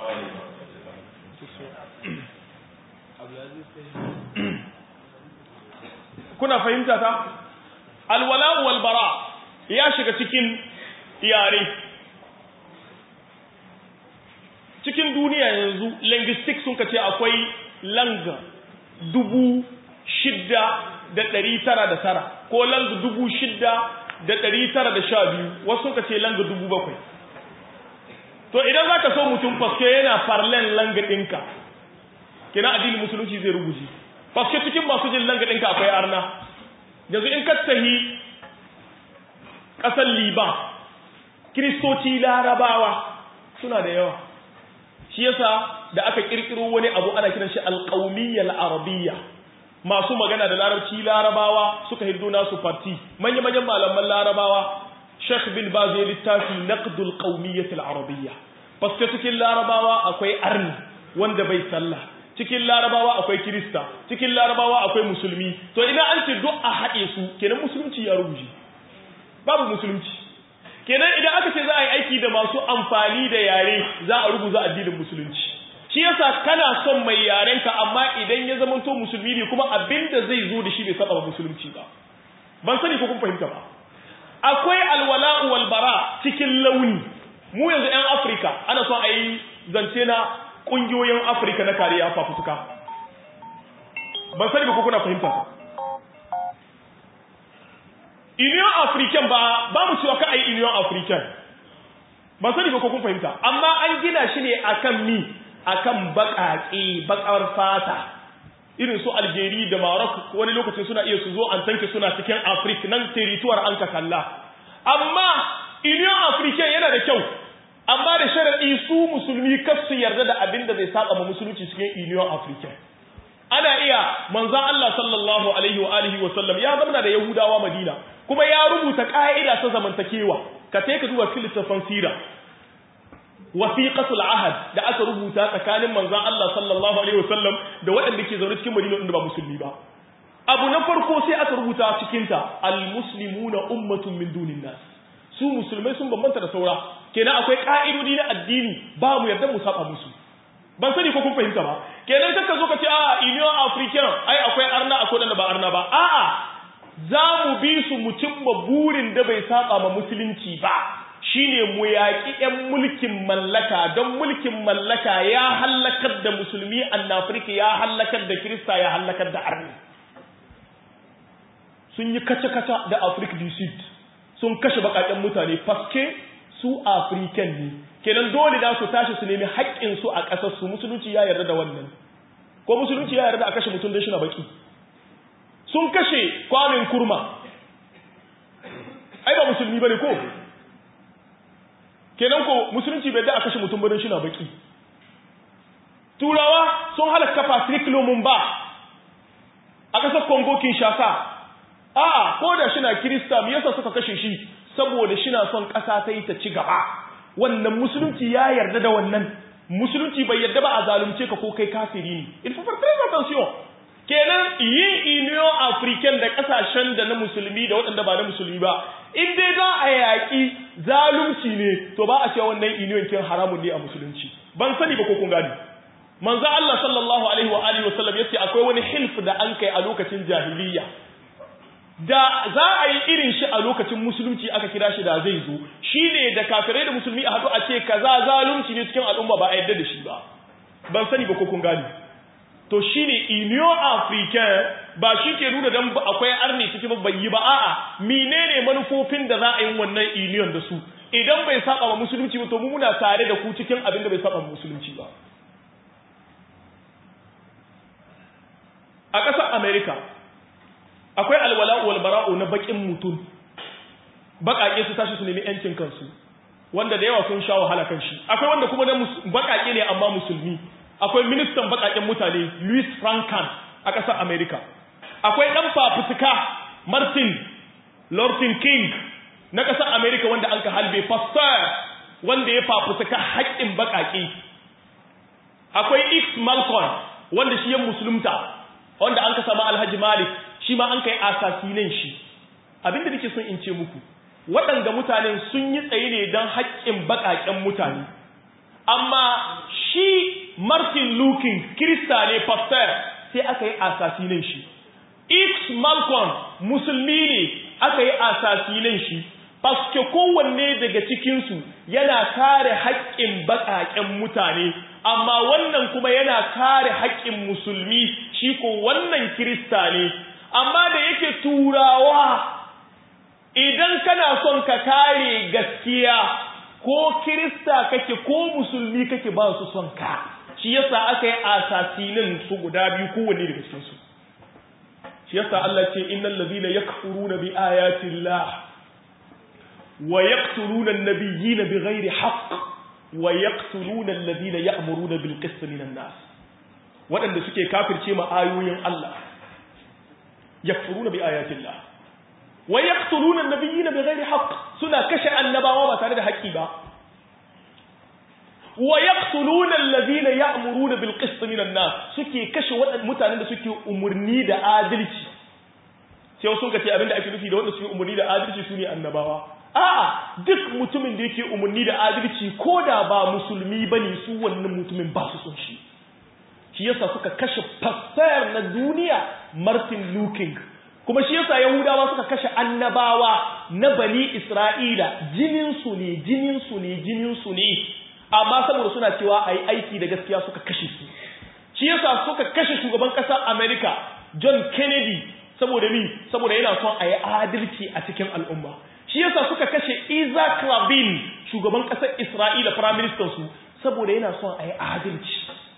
kuna fahimta ta alwala'u wal bara ya shiga cikin yare cikin duniya yanzu linguistics sun kace akwai langa dubu shidda da ɗari tara da tara ko langa dubu shidda da ɗari tara da sha biyu wasu sun kace langa dubu bakwai to idan za ka so mutum faske yana farlen langa ɗinka kina addinin musulunci zai rubuce faske cikin masu jin langa ɗinka akwai arna yanzu in ka tahi ƙasar liban kiristoci larabawa suna da yawa shi yasa da aka kirkiro wani abu ana kiran shi alqaumiyyal arabiyya masu magana da larabci larabawa suka hiddo nasu parti manya manyan malaman larabawa Sheikh bin Baz ya littafi naqdul qaumiyyah arabiyya paske cikin larabawa akwai arni wanda bai sallah cikin larabawa akwai kirista cikin larabawa akwai musulmi to idan an ce duk a haɗe su kenan musulunci ya rubuce babu musulunci kenan idan aka ce za a yi aiki da masu amfani da yare za a rubuta addinin musulunci shi yasa kana son mai yarenka amma idan ya zama to musulmi ne kuma abinda zai zo da shi bai saba musulunci ba ban sani ko kun fahimta ba akwai alwala'u wal bara cikin launi mu yanzu yan Afirka ana son a yi zance na kungiyoyin Afirka na kariya fafutuka ban sani ba ko kuna fahimta ba Union African ba ba mu cewa ka ai Union African ba sani ba ko kun fahimta amma an gina shi ne akan mi akan baƙaƙe baƙar fata irin su Algeria da Maroc wani lokacin suna iya su zo an tanke suna cikin Africa nan territoire an ka kalla amma Union African yana da kyau amma da sharadi su musulmi kar su yarda da abin da zai saba ma musulunci cikin Union African ana iya manzon Allah sallallahu alaihi wa alihi wa sallam ya zama da Yahudawa Madina kuma ya rubuta ka'ida ta zamantakewa ka sai ka duba filistafan sira wasiqatul ahad da aka rubuta tsakanin manzon Allah sallallahu alaihi wa sallam da waɗanda ke zaune cikin Madina inda ba musulmi ba abu na farko sai aka rubuta cikin ta almuslimuna ummatun min dunin nas su musulmai sun bambanta da saura kenan akwai ka'idodi na addini ba mu yarda mu saba musu ban sani ko kun fahimta ba kenan kaka zo ka ce a union african ai akwai arna akwai wanda ba arna ba a'a za mu bi su mu cimma burin da bai saba ma musulunci ba shine mu yaƙi 'yan mulkin mallaka don mulkin mallaka ya hallakar da musulmi annafirka ya hallakar da kirista ya hallakar da arni sun yi kace-kace da afirka du sud sun kashe bakaken mutane faske su afirikan ne kenan dole da su tashi su nemi haƙƙinsu a ƙasarsu musulunci ya yarda da wannan ko musulunci ya yarda a kashe mutum don shi na baki sun kashe kwamin kurma ai ba musulmi ba ne ko kenan ko musulunci bai da a kashe mutum don shi na baki turawa sun halaka patrick lumumba a ƙasar congo kinshasa a ko da shi na kirista me yasa suka kashe shi saboda shi na son ƙasa ta yi ta ci gaba wannan musulunci ya yarda da wannan musulunci bai yarda ba a zalunce ka ko kai kafiri ne il faut faire très attention kenan yin union african da kasashen da na musulmi da waɗanda ba na musulmi ba in dai za a yaƙi zalunci ne to ba a cewa wannan union kin haramun ne a musulunci ban sani ba ko kun gani manzo Allah sallallahu alaihi wa alihi wasallam yace akwai wani hilf da an kai a lokacin jahiliya da za a yi irin shi a lokacin musulunci aka kira shi da zai zo shine da kafirai da musulmi a haɗu a ce kaza zalunci ne cikin al'umma ba a yarda da shi ba ban sani ba ko kun gani to shine union africain ba shi ke nuna dan akwai arni cikin ba bai yi ba a'a menene manufofin da za a yi wannan union da su idan bai saba wa musulunci ba to mu muna tare da ku cikin abin da bai saba wa musulunci ba a ƙasar america akwai alwala'u wal bara'u na bakin mutum baƙaƙe su tashi su nemi yancin kansu wanda da yawa sun sha wahala kan shi akwai wanda kuma na baƙaƙe ne amma musulmi akwai ministan baƙaƙen mutane Louis Frankan a ƙasar America akwai ɗan fafutuka Martin Lorton King na ƙasar America wanda an ka halbe pastor wanda ya fafutuka haƙƙin baƙaƙe akwai X Malcolm wanda shi ya musulunta wanda an ka sama Alhaji Malik shi ma an kai asasinan shi abinda nake son in ce muku waɗanda mutanen sun yi tsaye ne don haƙƙin baƙaƙen mutane amma shi Martin Luther Kirista ne pastor sai aka yi asasinan shi X Malcolm musulmi ne aka yi asasinan shi paske kowanne daga cikinsu yana kare haƙƙin baƙaƙen mutane amma wannan kuma yana kare haƙƙin musulmi shi ko wannan Kirista ne amma da yake turawa idan kana son ka kare gaskiya ko kirista kake ko musulmi kake ba su son ka shi yasa aka yi asasinin su guda biyu kowanne daga cikin su shi yasa Allah ce innal ladhina yakfuruna bi ayati llah wa yaqtuluna an-nabiyyina bighairi haqq wa yaqtuluna alladhina ya'muruna bil qist minan nas wadanda suke kafirce ma ayoyin Allah yakfuruna bi ayati llah wa yaqtuluna an-nabiyyina bighairi haqq suna kashe annabawa ba tare da haƙƙi ba wa yaqtuluna alladhina ya'muruna bil qist minan nas suke kashe waɗannan mutanen da suke umurni da adalci sai wasu kace abinda ake nufi da wanda suke umurni da adalci sune annabawa a'a duk mutumin da yake umurni da adalci ko da ba musulmi bane su wannan mutumin ba su son shi shi yasa suka kashe pastor na duniya Martin Luther kuma shi yasa Yahudawa suka kashe annabawa na bani Isra'ila jinin su ne jinin su ne jinin su ne amma saboda suna cewa ayi aiki da gaskiya suka kashe su shi yasa suka kashe shugaban kasar America John Kennedy saboda ni saboda yana son ayi adalci a cikin al'umma shi yasa suka kashe Isaac Rabin shugaban kasar Isra'ila prime minister su saboda yana son ayi adalci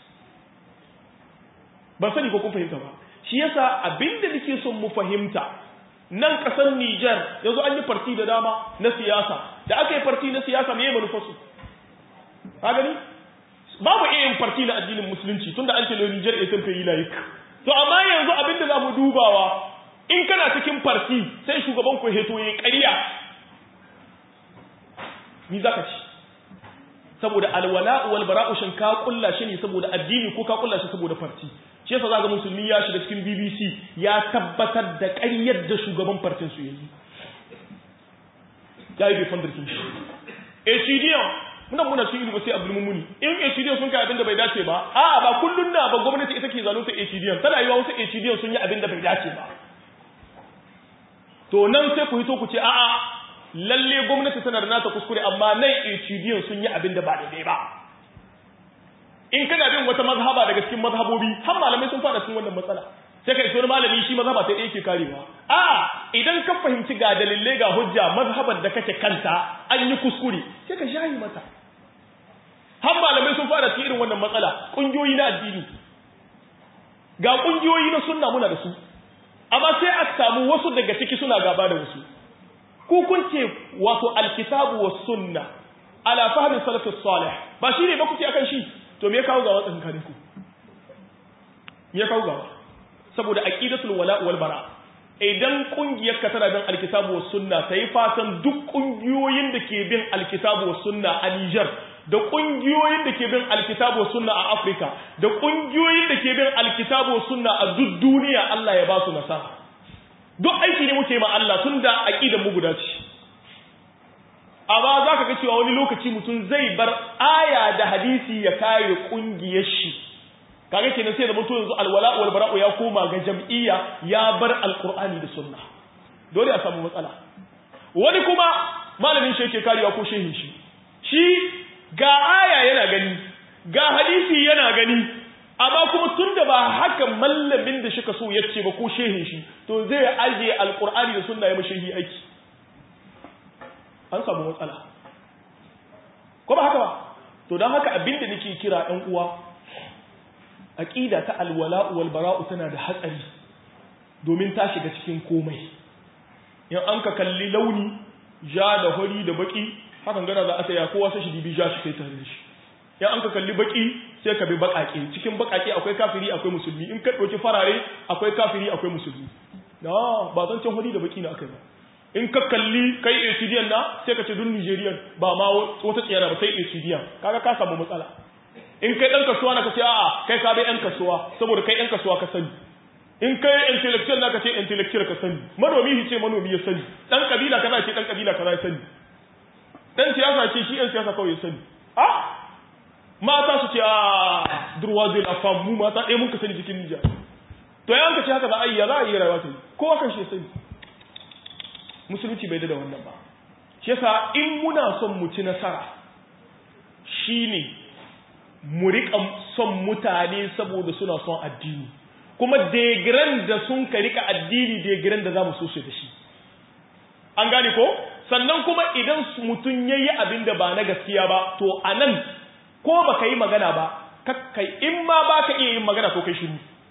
ban sani ko kun fahimta ba shi yasa abinda nake son mu fahimta nan kasar Niger yanzu an yi farti da dama na siyasa da aka yi farti na siyasa me manufar su ka gani babu iya yin farti na addinin musulunci tunda an ce le Niger est un pays laïque to amma yanzu abinda za mu dubawa in kana cikin farti sai shugaban ku heto yayi ƙarya ni zaka ci saboda alwala wal bara'u shin ka kulla shi ne saboda addini ko ka kulla shi saboda farti shi yasa zaga musulmi ya shiga cikin BBC ya tabbatar da ƙaryar da shugaban fartin su yayi yayi bai fandar kin shi ACDM muna muna cikin ilimi sai Abdul Mumuni in ACDM sun kai abin da bai dace ba a'a ba kullun na ba gwamnati ita ke zalunta ACDM tana yiwa wasu ACDM sun yi abin da bai dace ba to nan sai ku hito ku ce a'a lalle gwamnati tana da nata kuskure amma nan HDN sun yi abin da ba daidai ba in kana bin wata mazhaba daga cikin mazhabobi har malamai sun fada cikin wannan matsala sai kai so malami shi mazhaba ta yake karewa a idan ka fahimci ga dalilai ga hujja mazhabar da kake kanta an yi kuskure sai ka shahi mata har malamai sun fara cikin irin wannan matsala kungiyoyi na addini ga kungiyoyi na sunna muna da su amma sai a samu wasu daga ciki suna gaba da wasu ku kun ce wato alkitabu was sunna ala fahmi salafus salih ba shi ne ba kuke akan shi to me ya kawo gawa tsakankanin ku me ya kawo gawa saboda aqidatul wala wal bara idan kungiyar ka tana bin alkitabu was sunna sai fatan duk kungiyoyin da ke bin alkitabu was sunna a Niger da kungiyoyin da ke bin alkitabu was sunna a Africa da kungiyoyin da ke bin alkitabu was sunna a duk duniya Allah ya ba su nasara duk aiki ne muke ma Allah tunda aqidar mu guda ce amma zaka ga cewa wani lokaci mutum zai bar aya da hadisi ya kare kungiyar shi kaga kenan sai da mutum yanzu alwala wal bara'u ya koma ga jam'iyya ya bar alqur'ani da sunna dole a samu matsala wani kuma malamin shi yake karewa ko shehin shi shi ga aya yana gani ga hadisi yana gani amma kuma tunda ba haka mallamin da shika so yace ba ko shehin shi to zai aje alqur'ani da sunna ya mashehi aiki an samu matsala ko ba haka ba to don haka abinda nake kira ɗan uwa aqida ta alwala'u wal bara'u tana da hatsari domin ta shiga cikin komai in an ka kalli launi ja da hori da baki hakan gana za a saya kowa sai shi dibi ja shi kai tare da shi in an ka kalli baki sai ka bi bakake cikin bakake akwai kafiri akwai musulmi in ka dauki farare akwai kafiri akwai musulmi na ba zan can hori da baki na akai ba in ka kalli kai Ecidiyan na sai ka ce dun Nigerian ba ma wata tsiyara ba sai Ecidiyan kaga ka samu matsala in kai dan kasuwa na ka ce a'a kai ka bai yan kasuwa saboda kai yan kasuwa ka sani in kai intellectual na ka ce intellectual ka sani manomi shi ce manomi ya sani dan kabila kaza ce dan kabila kaza ya sani dan siyasa ce shi yan siyasa kawai ya sani a mata su ce a durwaze la fam mu mata ɗaya mun ka sani cikin Nijar to yan ka ce haka za a yi ya za a yi rayuwa ta yi kowa kan shi ya sani musulunci bai da wannan ba shi yasa in muna son mu ci nasara shine mu rika son mutane saboda suna son addini kuma degran da sun ka rika addini degran da zamu so su da shi an gane ko sannan kuma idan mutum yayi abin da ba na gaskiya ba to anan ko baka yi magana ba kakkai in ma baka iya yin magana to kai shiru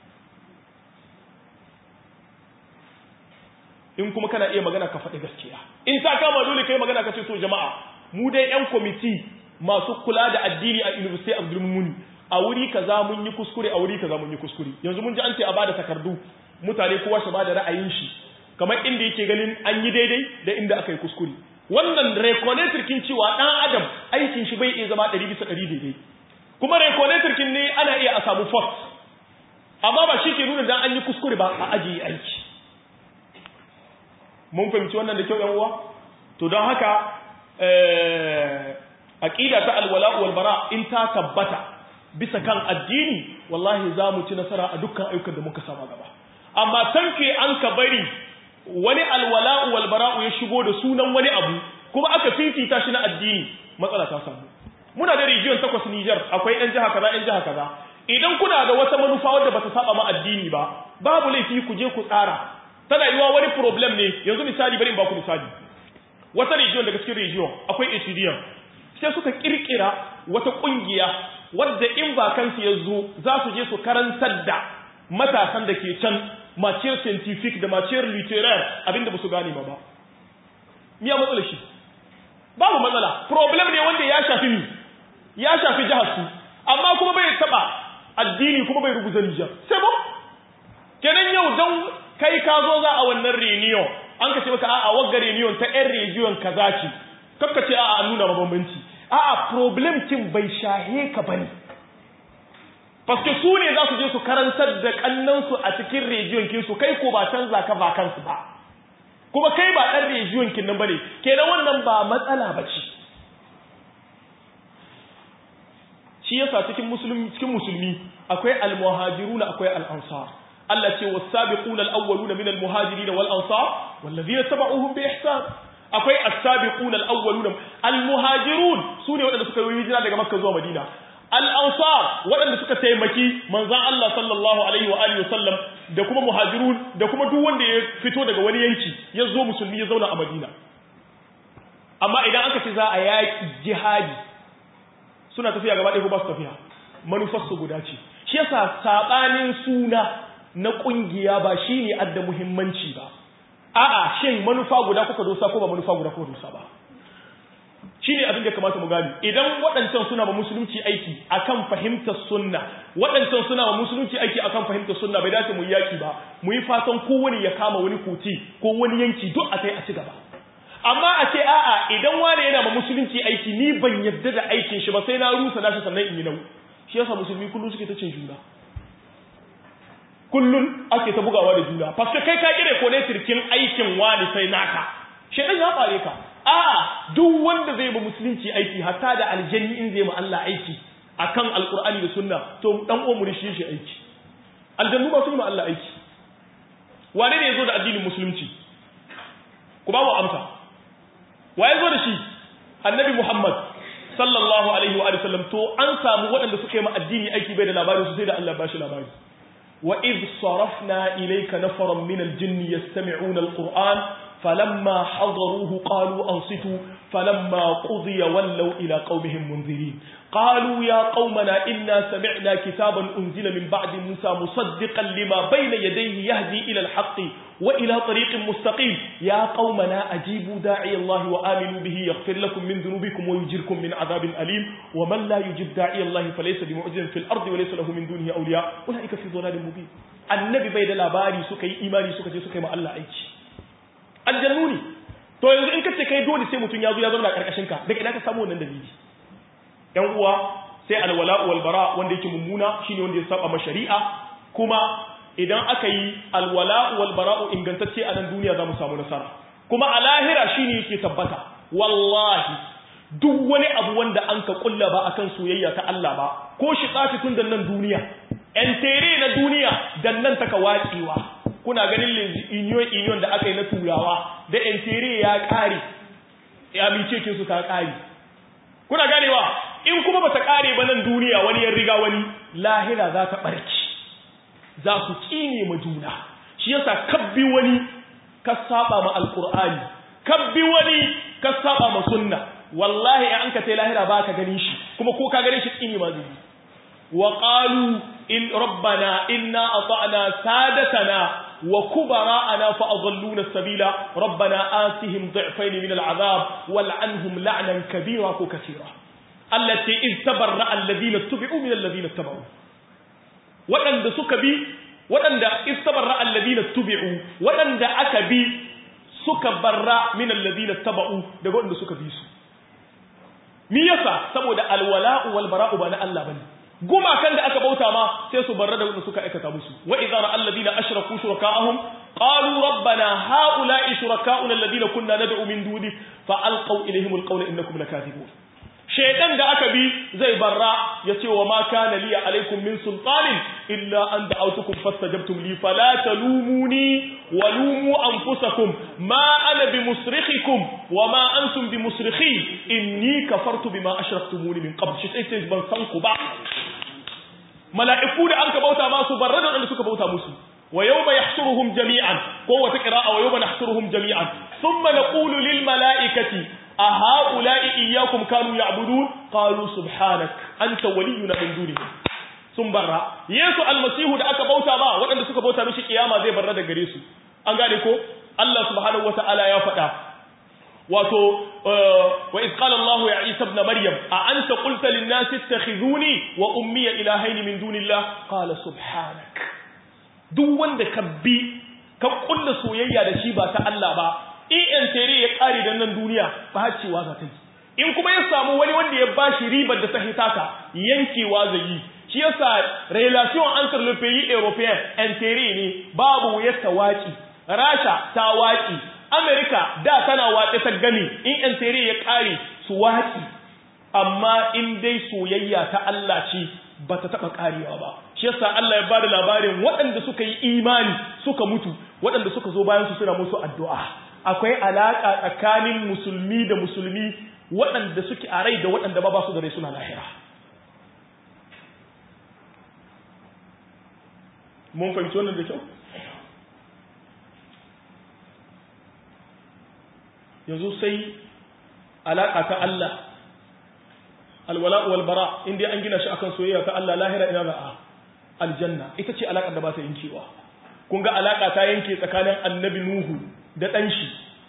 in kuma kana iya magana ka faɗi gaskiya in ta kama dole kai magana ka ce to jama'a mu dai yan kwamiti masu kula da addini a University of Muni a wuri kaza mun yi kuskure a wuri kaza mun yi kuskure yanzu mun ji an ce a bada takardu mutane kowa shi bada ra'ayin shi kamar inda yake ganin an yi daidai da inda aka yi kuskure wannan reconator kin cewa dan adam aikin shi bai iya zama 100 bisa 100 daidai kuma reconator kin ne ana iya a samu fault amma ba shi ke nuna dan an yi kuskure ba a ajiye aiki mun fahimci wannan da kyau yan uwa to don haka aqida ta alwala wal bara in ta tabbata bisa kan addini wallahi za mu ci nasara a dukkan ayyukan da muka sama gaba amma tanke an ka bari wani alwala wal bara ya shigo da sunan wani abu kuma aka fifita shi na addini matsala ta samu muna da region takwas Niger akwai ɗan jiha kaza ɗan jiha kaza idan kuna da wata manufa wadda bata saba ma addini ba babu laifi ku je ku tsara tana yiwa wani problem ne yanzu misali bari in baku misali wata region daga cikin region akwai Etudiant sai suka kirkira wata kungiya wadda in ba kansu ya zo za su je su karantar da matasan da ke can maciyar scientific da maciyar literaire abinda ba su gane ma ba miya matsala shi babu matsala problem ne wanda ya shafi ni ya shafi jihar su amma kuma bai taba addini kuma bai rubuta Nijar sai ba kenan yau dan kai ka zo za a wannan reunion an ka ce maka a'a wagga reunion ta yan region kaza ce kakka ce a'a an nuna mabambanci a'a problem kin bai shahe ka bane paske su ne za su je su karantar da kannansu a cikin region kin su kai ko ba canza ka ba kansu ba kuma kai ba dan region kin nan bane kenan wannan ba matsala bace shi yasa cikin musulmi cikin musulmi akwai al-muhajiruna akwai al-ansar Allah ce was-sabiquna al-awwaluna min al-muhajirin wal-ansar wallazina tabauhum bi ihsan akwai as-sabiqun al-awwalun al-muhajirun sune waɗanda suka yi hijira daga makka zuwa madina al-ansar waɗanda suka taimaki manzon Allah sallallahu alaihi wa alihi wasallam da kuma muhajirun da kuma duk wanda ya fito daga wani yanki ya zo musulmi ya zauna a madina amma idan aka ce za a yaƙi jihadi suna tafiya gaba ɗaya ko ba su tafiya manufarsu guda ce shi yasa saɓanin suna na ƙungiya ba shi ne adda muhimmanci ba a'a shin manufa guda kuka dosa ko ba manufa guda kuka dosa ba shi ne abin da kamata mu gani idan waɗancan suna ma musulunci aiki akan fahimtar sunna waɗancan suna ma musulunci aiki akan fahimtar sunna bai dace mu yi yaki ba mu yi fatan kowane ya kama wani kuti ko wani yanki duk a kai a ci gaba amma a ce a'a idan wane yana ma musulunci aiki ni ban yadda da aikin shi ba sai na rusa nashi sannan in yi nau shi yasa musulmi kullum suke ta cin juna kullum ake ta bugawa da juna paske kai ka kire ko ne tirkin aikin wani sai naka shedan ya bare ka a'a duk wanda zai ba musulunci aiki hatta da aljanni in zai ma Allah aiki akan alqur'ani da sunna to dan uwan mu shi shi aiki aljannu ba su yi ma Allah aiki wane ne yazo da addinin musulunci ku ba mu amsa wa ya zo da shi annabi muhammad sallallahu alaihi wa sallam to an samu waɗanda suka yi ma addini aiki bai da labarin su sai da Allah ba shi labari wa iz sarafna ilayka nafaran min al-jinn yastami'una al-qur'an falamma hadaruhu qalu ansitu falamma qudiya wallaw ila qaumihim munzirin قالوا يا قومنا إنا سمعنا كتابا أنزل من بعد موسى مصدقا لما بين يديه يهدي إلى الحق وإلى طريق مستقيم يا قومنا أجيبوا داعي الله وآمنوا به يغفر لكم من ذنوبكم ويجركم من عذاب أليم ومن لا يجيب داعي الله فليس بمعجز في الأرض وليس له من دونه أولياء أولئك في ضلال مبين النبي بيد لاباري سكي إيماني سكي سكي ما الله أيش الجنوني to yanzu in kace kai dole sai mutun ya zo ya zauna karkashin ka daga ina ka samu wannan dalili yan uwa sai alwala'u wal bara wanda yake mummuna shine wanda ya saba ma shari'a kuma idan aka yi alwala'u wal bara'u ingantacce a nan duniya zamu samu nasara kuma a lahira shine yake tabbata wallahi duk wani abu wanda an ka kulla ba akan soyayya ta Allah ba ko shi tsafi tun dan nan duniya en tere na duniya dan nan taka wacewa kuna ganin union union da aka yi na turawa da en tere ya kare ya mice kin su ta kare kuna ganewa in kuma bata kare ba nan duniya wani ya riga wani lahira za ta barki za su kine ma juna shi yasa kabbi wani ka saba ma alqur'ani kabbi wani ka saba ma sunna wallahi an ka tai lahira ba ka gani shi kuma ko ka gane shi kine ma zubi wa qalu in rabbana inna ata'na sadatana wa kubara'ana fa adalluna sabila rabbana atihim dhi'fayn min al'adab wal'anhum la'nan kabira ko kaseera allati iz tabarra alladhina tubi'u min alladhina tabau wadanda suka bi wadanda iz tabarra alladhina tubi'u wadanda aka bi suka barra min alladhina tabau daga wadanda suka bi su mi yasa saboda alwala'u wal bara'u ba na Allah bane gumakan da aka bauta ma sai su barra da wanda suka aikata musu wa idza ra alladhina ashraku shuraka'ahum qalu rabbana ha'ula'i shuraka'una alladhina kunna nad'u min duni fa alqaw ilayhim alqawla innakum lakathibun shaytan da aka bi zai barra yace wa ma kana li alaykum min sultanin illa an da'awtukum fastajabtum li fala talumuni wa lumu anfusakum ma ana bimusrikhikum wa ma antum bimusrikhi inni kafartu bima ashraktumuni min qabl shi sai ban san ku ba mala'iku da an ka bauta masu barra da wanda suka bauta musu wa yawma yahshuruhum jami'an ko wata qira'a wa yawma nahshuruhum jami'an thumma naqulu lil mala'ikati a ha'ula'i iyyakum kanu ya'budun qalu subhanak anta waliyuna min dunihim sun barra yesu almasihu da aka bauta ba waɗanda suka bauta mishi kiyama zai barra da gare su an gane ko Allah subhanahu wata'ala ya faɗa wato wa iz qala Allah ya Isa ibn Maryam a anta qulta lin nas ittakhizuni wa ummi ilahayn min dunillah qala subhanak duk wanda ka bi ka kulla soyayya da shi ba ta Allah ba in tere ya kare da nan duniya ba cewa za ta yi in kuma ya samu wani wanda ya bashi ribar da ta hitaka yankewa zai yi shi yasa relation entre le pays européen intere ne babu wuyar ta waki rasha ta waki america da tana watsa ta gani in intere ya kare su waki amma in dai soyayya ta Allah ce ba ta taba karewa ba shi shi yasa Allah ya bada labarin waɗanda suka yi imani suka mutu waɗanda suka zo bayan su suna musu addu'a akwai alaka tsakanin musulmi da musulmi waɗanda suke a rai da waɗanda ba ba su da rai suna lahira mun fahimci wannan da kyau yanzu sai alaka ta Allah alwala wal bara inda an gina shi akan soyayya ta Allah lahira ina za'a aljanna ita ce alakar da ba ta yankewa kun ga alaka ta yanke tsakanin annabi nuhu da dan shi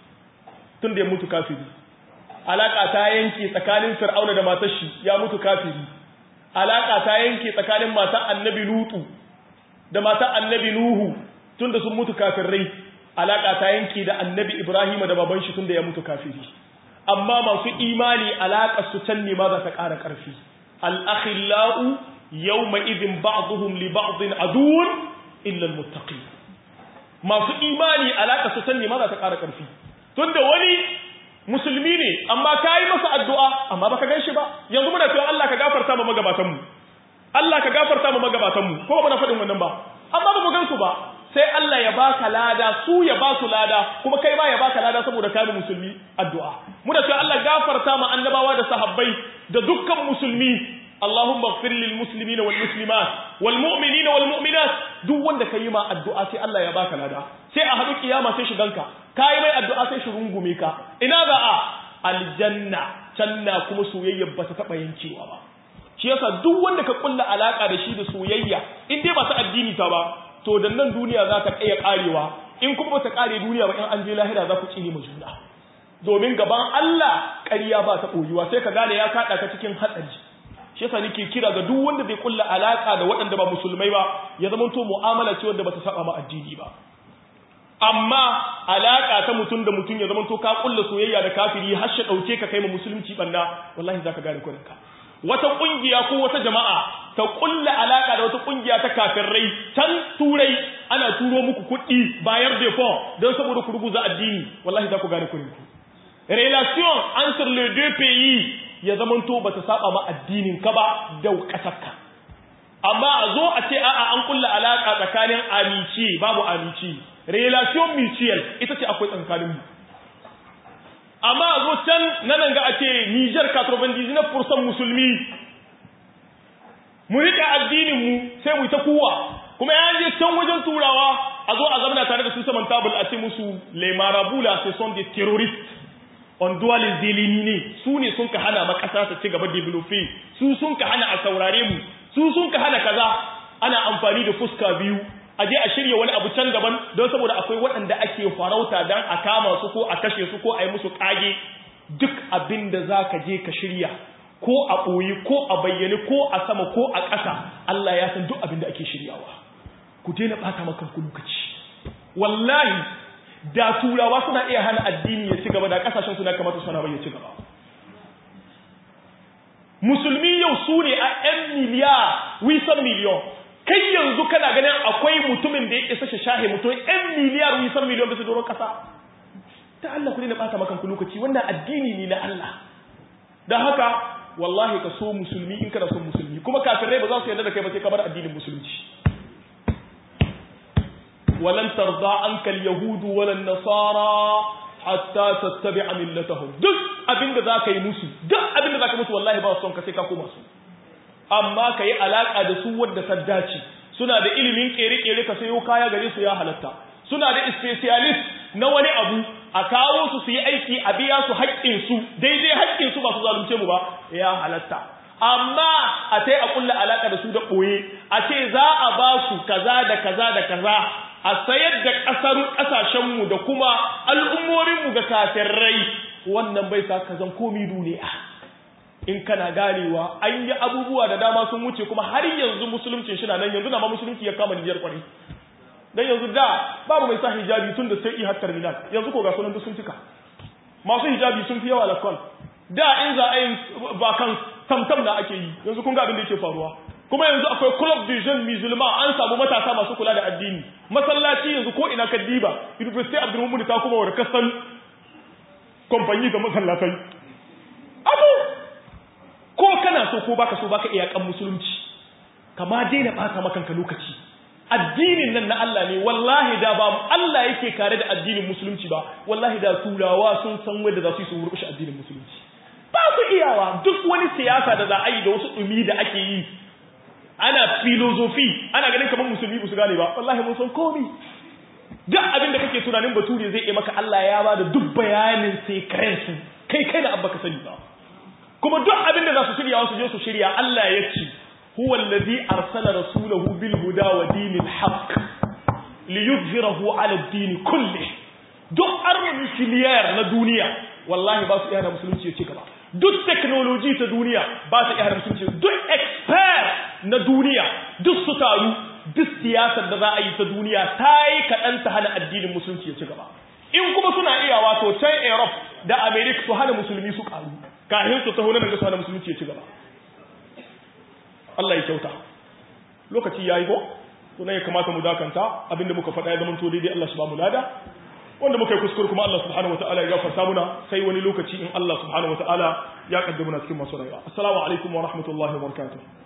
tun da ya mutu kafiri alaka ta yanke tsakanin fir'auna da matar shi ya mutu kafiri alaka ta yanke tsakanin matar annabi lutu da matar annabi nuhu tun da sun mutu kafirai alaka ta yanke da annabi ibrahim da baban shi tun da ya mutu kafiri amma masu imani alaƙar su can ne ma za ta ƙara ƙarfi al'akhila'u yau mai izin ba'aduhun li ba'adun aduwun illal mutaƙi masu imani alaƙar su can ne ma za ta ƙara ƙarfi tun da wani musulmi ne amma ka yi masa addu'a amma ba ka gan shi ba yanzu muna cewa Allah ka gafarta ma magabatanmu Allah ka gafarta ma magabatanmu ko ba muna faɗin wannan ba amma ba mu gan su ba sai Allah ya baka lada su ya ba su lada kuma kai ma ya baka lada saboda kai musulmi addu'a muna cewa Allah gafarta ma annabawa da sahabbai da dukkan musulmi Allahumma ighfir lil muslimina wal muslimat wal mu'minina wal mu'minat duk wanda kai ma addu'a sai Allah ya baka lada sai a hadu kiyama sai shiganka kai mai addu'a sai shi rungume ka ina za a aljanna canna kuma soyayya ba ta taba yankewa ba shi yasa duk wanda ka kulla alaka da shi da soyayya in dai ba ta addini ta ba to da nan duniya za ta kai karewa in kuma ba ta kare duniya ba in an je lahira za ku tsine mu juna domin gaban Allah ƙarya ba ta koyuwa sai ka gane ya kada ka cikin hatsari shi yasa nake kira ga duk wanda bai kulla alaka da waɗanda ba musulmai ba ya zama to mu'amala ce wanda ba ta saba ma addini ba amma alaka ta mutum da mutum ya zama to ka kulla soyayya da kafiri har shi dauke ka kai ma musulunci banna wallahi zaka gane kurinka wata kungiya ko wata jama'a ta kulla alaka da wata kungiya ta kafirai can turai ana turo muku kuɗi bayar da fon don saboda ku ruguza addini wallahi za ku gane kurinku relation entre les deux pays ya zamanto ba ta saba ma addinin ka ba da kasarka amma a zo a ce a'a an kulla alaka tsakanin amici babu amici relation mutual ita ce akwai tsakanin mu amma a zo can nan ga a ce Niger 99% musulmi mu rika addinin mu sai mu ta kuwa kuma ya je can wajen turawa a zo a zamana tare da su saman tabul a ce musu les marabouts là ce sont des terroristes on doit les éliminer su ne sun ka hana makasa ta ci gaba developing su sun ka hana a saurare mu su sun ka hana kaza ana amfani da fuska biyu a je a shirya wani abu can gaban don saboda akwai waɗanda ake farauta don a kama su ko a kashe su ko a yi musu ƙage duk abin da za ka je ka shirya ko a ɓoye ko a bayyane ko a sama ko a ƙasa Allah ya san duk abin da ake shiryawa ku daina ɓata makanku lokaci wallahi da turawa suna iya hana addini ya ci gaba da ƙasashen suna kamata suna bai ya ci gaba musulmi yau su ne a 'yan miliyar wisan miliyon kai yanzu kana ganin akwai mutumin da ya isa shi shahe mutum 'yan miliyar wisan miliyon bisa doron ƙasa ta Allah ku ne na ɓata makanku lokaci wannan addini ne na Allah don haka wallahi ka so musulmi in kana son musulmi kuma kafirai ba za su yarda da kai ba sai ka bar addinin musulunci walan tarda anka alyahudu walan nasara hatta tattabi'a millatahum duk abinda zaka yi musu duk abinda zaka musu wallahi ba son ka sai ka koma su amma kai alaka da su wadda ta dace suna da ilimin kere-kere ka sayo kaya gare su ya halatta suna da specialist na wani abu a kawo su su yi aiki a biya su haƙƙinsu daidai haƙƙinsu ba su zalunce mu ba ya halatta amma a tai a kulla alaƙa da su da ɓoye a ce za a ba su kaza da kaza da kaza a sayar da ƙasar ƙasashenmu da kuma al'ummominmu ga kafirai wannan bai sa kazan komi duniya in kana ganewa an yi abubuwa da dama sun wuce kuma har yanzu musulunci shi na nan yanzu na ma musulunci ya kama nijiyar kwarai dan yanzu da babu mai sa hijabi tun da sai har terminal yanzu ko ga sunan duk sun cika masu hijabi sun fi yawa lakon da in za a yi bakan tamtam na ake yi yanzu kun ga abin da yake faruwa kuma yanzu akwai club de jeunes musulman an samu matasa masu kula da addini masallaci yanzu ko ina ka diba university abdulmumin ta kuma wa kasan kamfani ga masallatai abu ko kana so ko baka so baka iyakan musulunci kama daina ɓata makanka lokaci addinin nan na Allah ne wallahi da ba Allah yake kare da addinin musulunci ba wallahi da turawa sun san wanda za su yi su murƙushe addinin musulunci ba su iyawa duk wani siyasa da za a yi da wasu ɗumi da ake yi ana filozofi ana ganin kamar musulmi ba su gane ba wallahi mun san komi duk abin da kake tunanin bature zai yi maka Allah ya ba da duk bayanin sekrensu kai kai da abba ka sani ba kuma duk abin da za su shirya wasu je su shirya Allah ya ce huwa allazi arsala rasulahu bil huda wa dinil haqq liyuzhirahu ala ad-din kulli duk armin filiyar na duniya wallahi ba su iya da musulunci ya ci gaba duk technology ta duniya ba ta iya da musulunci duk expert na duniya duk su taru duk siyasar da za a yi ta duniya ta yi kaɗan ta hana addinin musulunci ya ci gaba in kuma suna iya wato can europe da america su hana musulmi su ƙaru kahin su taho nan da su hana musulunci ya ci gaba Allah ya kyauta lokaci ya yi ko suna ya kamata mu dakanta abinda muka faɗa ya zama to daidai Allah shi ba mu lada wanda muka yi kuskure kuma Allah subhanahu wataala ya gafarta muna sai wani lokaci in Allah subhanahu wataala ya kaddamuna cikin masu rayuwa assalamu alaikum wa rahmatullahi wa barakatuh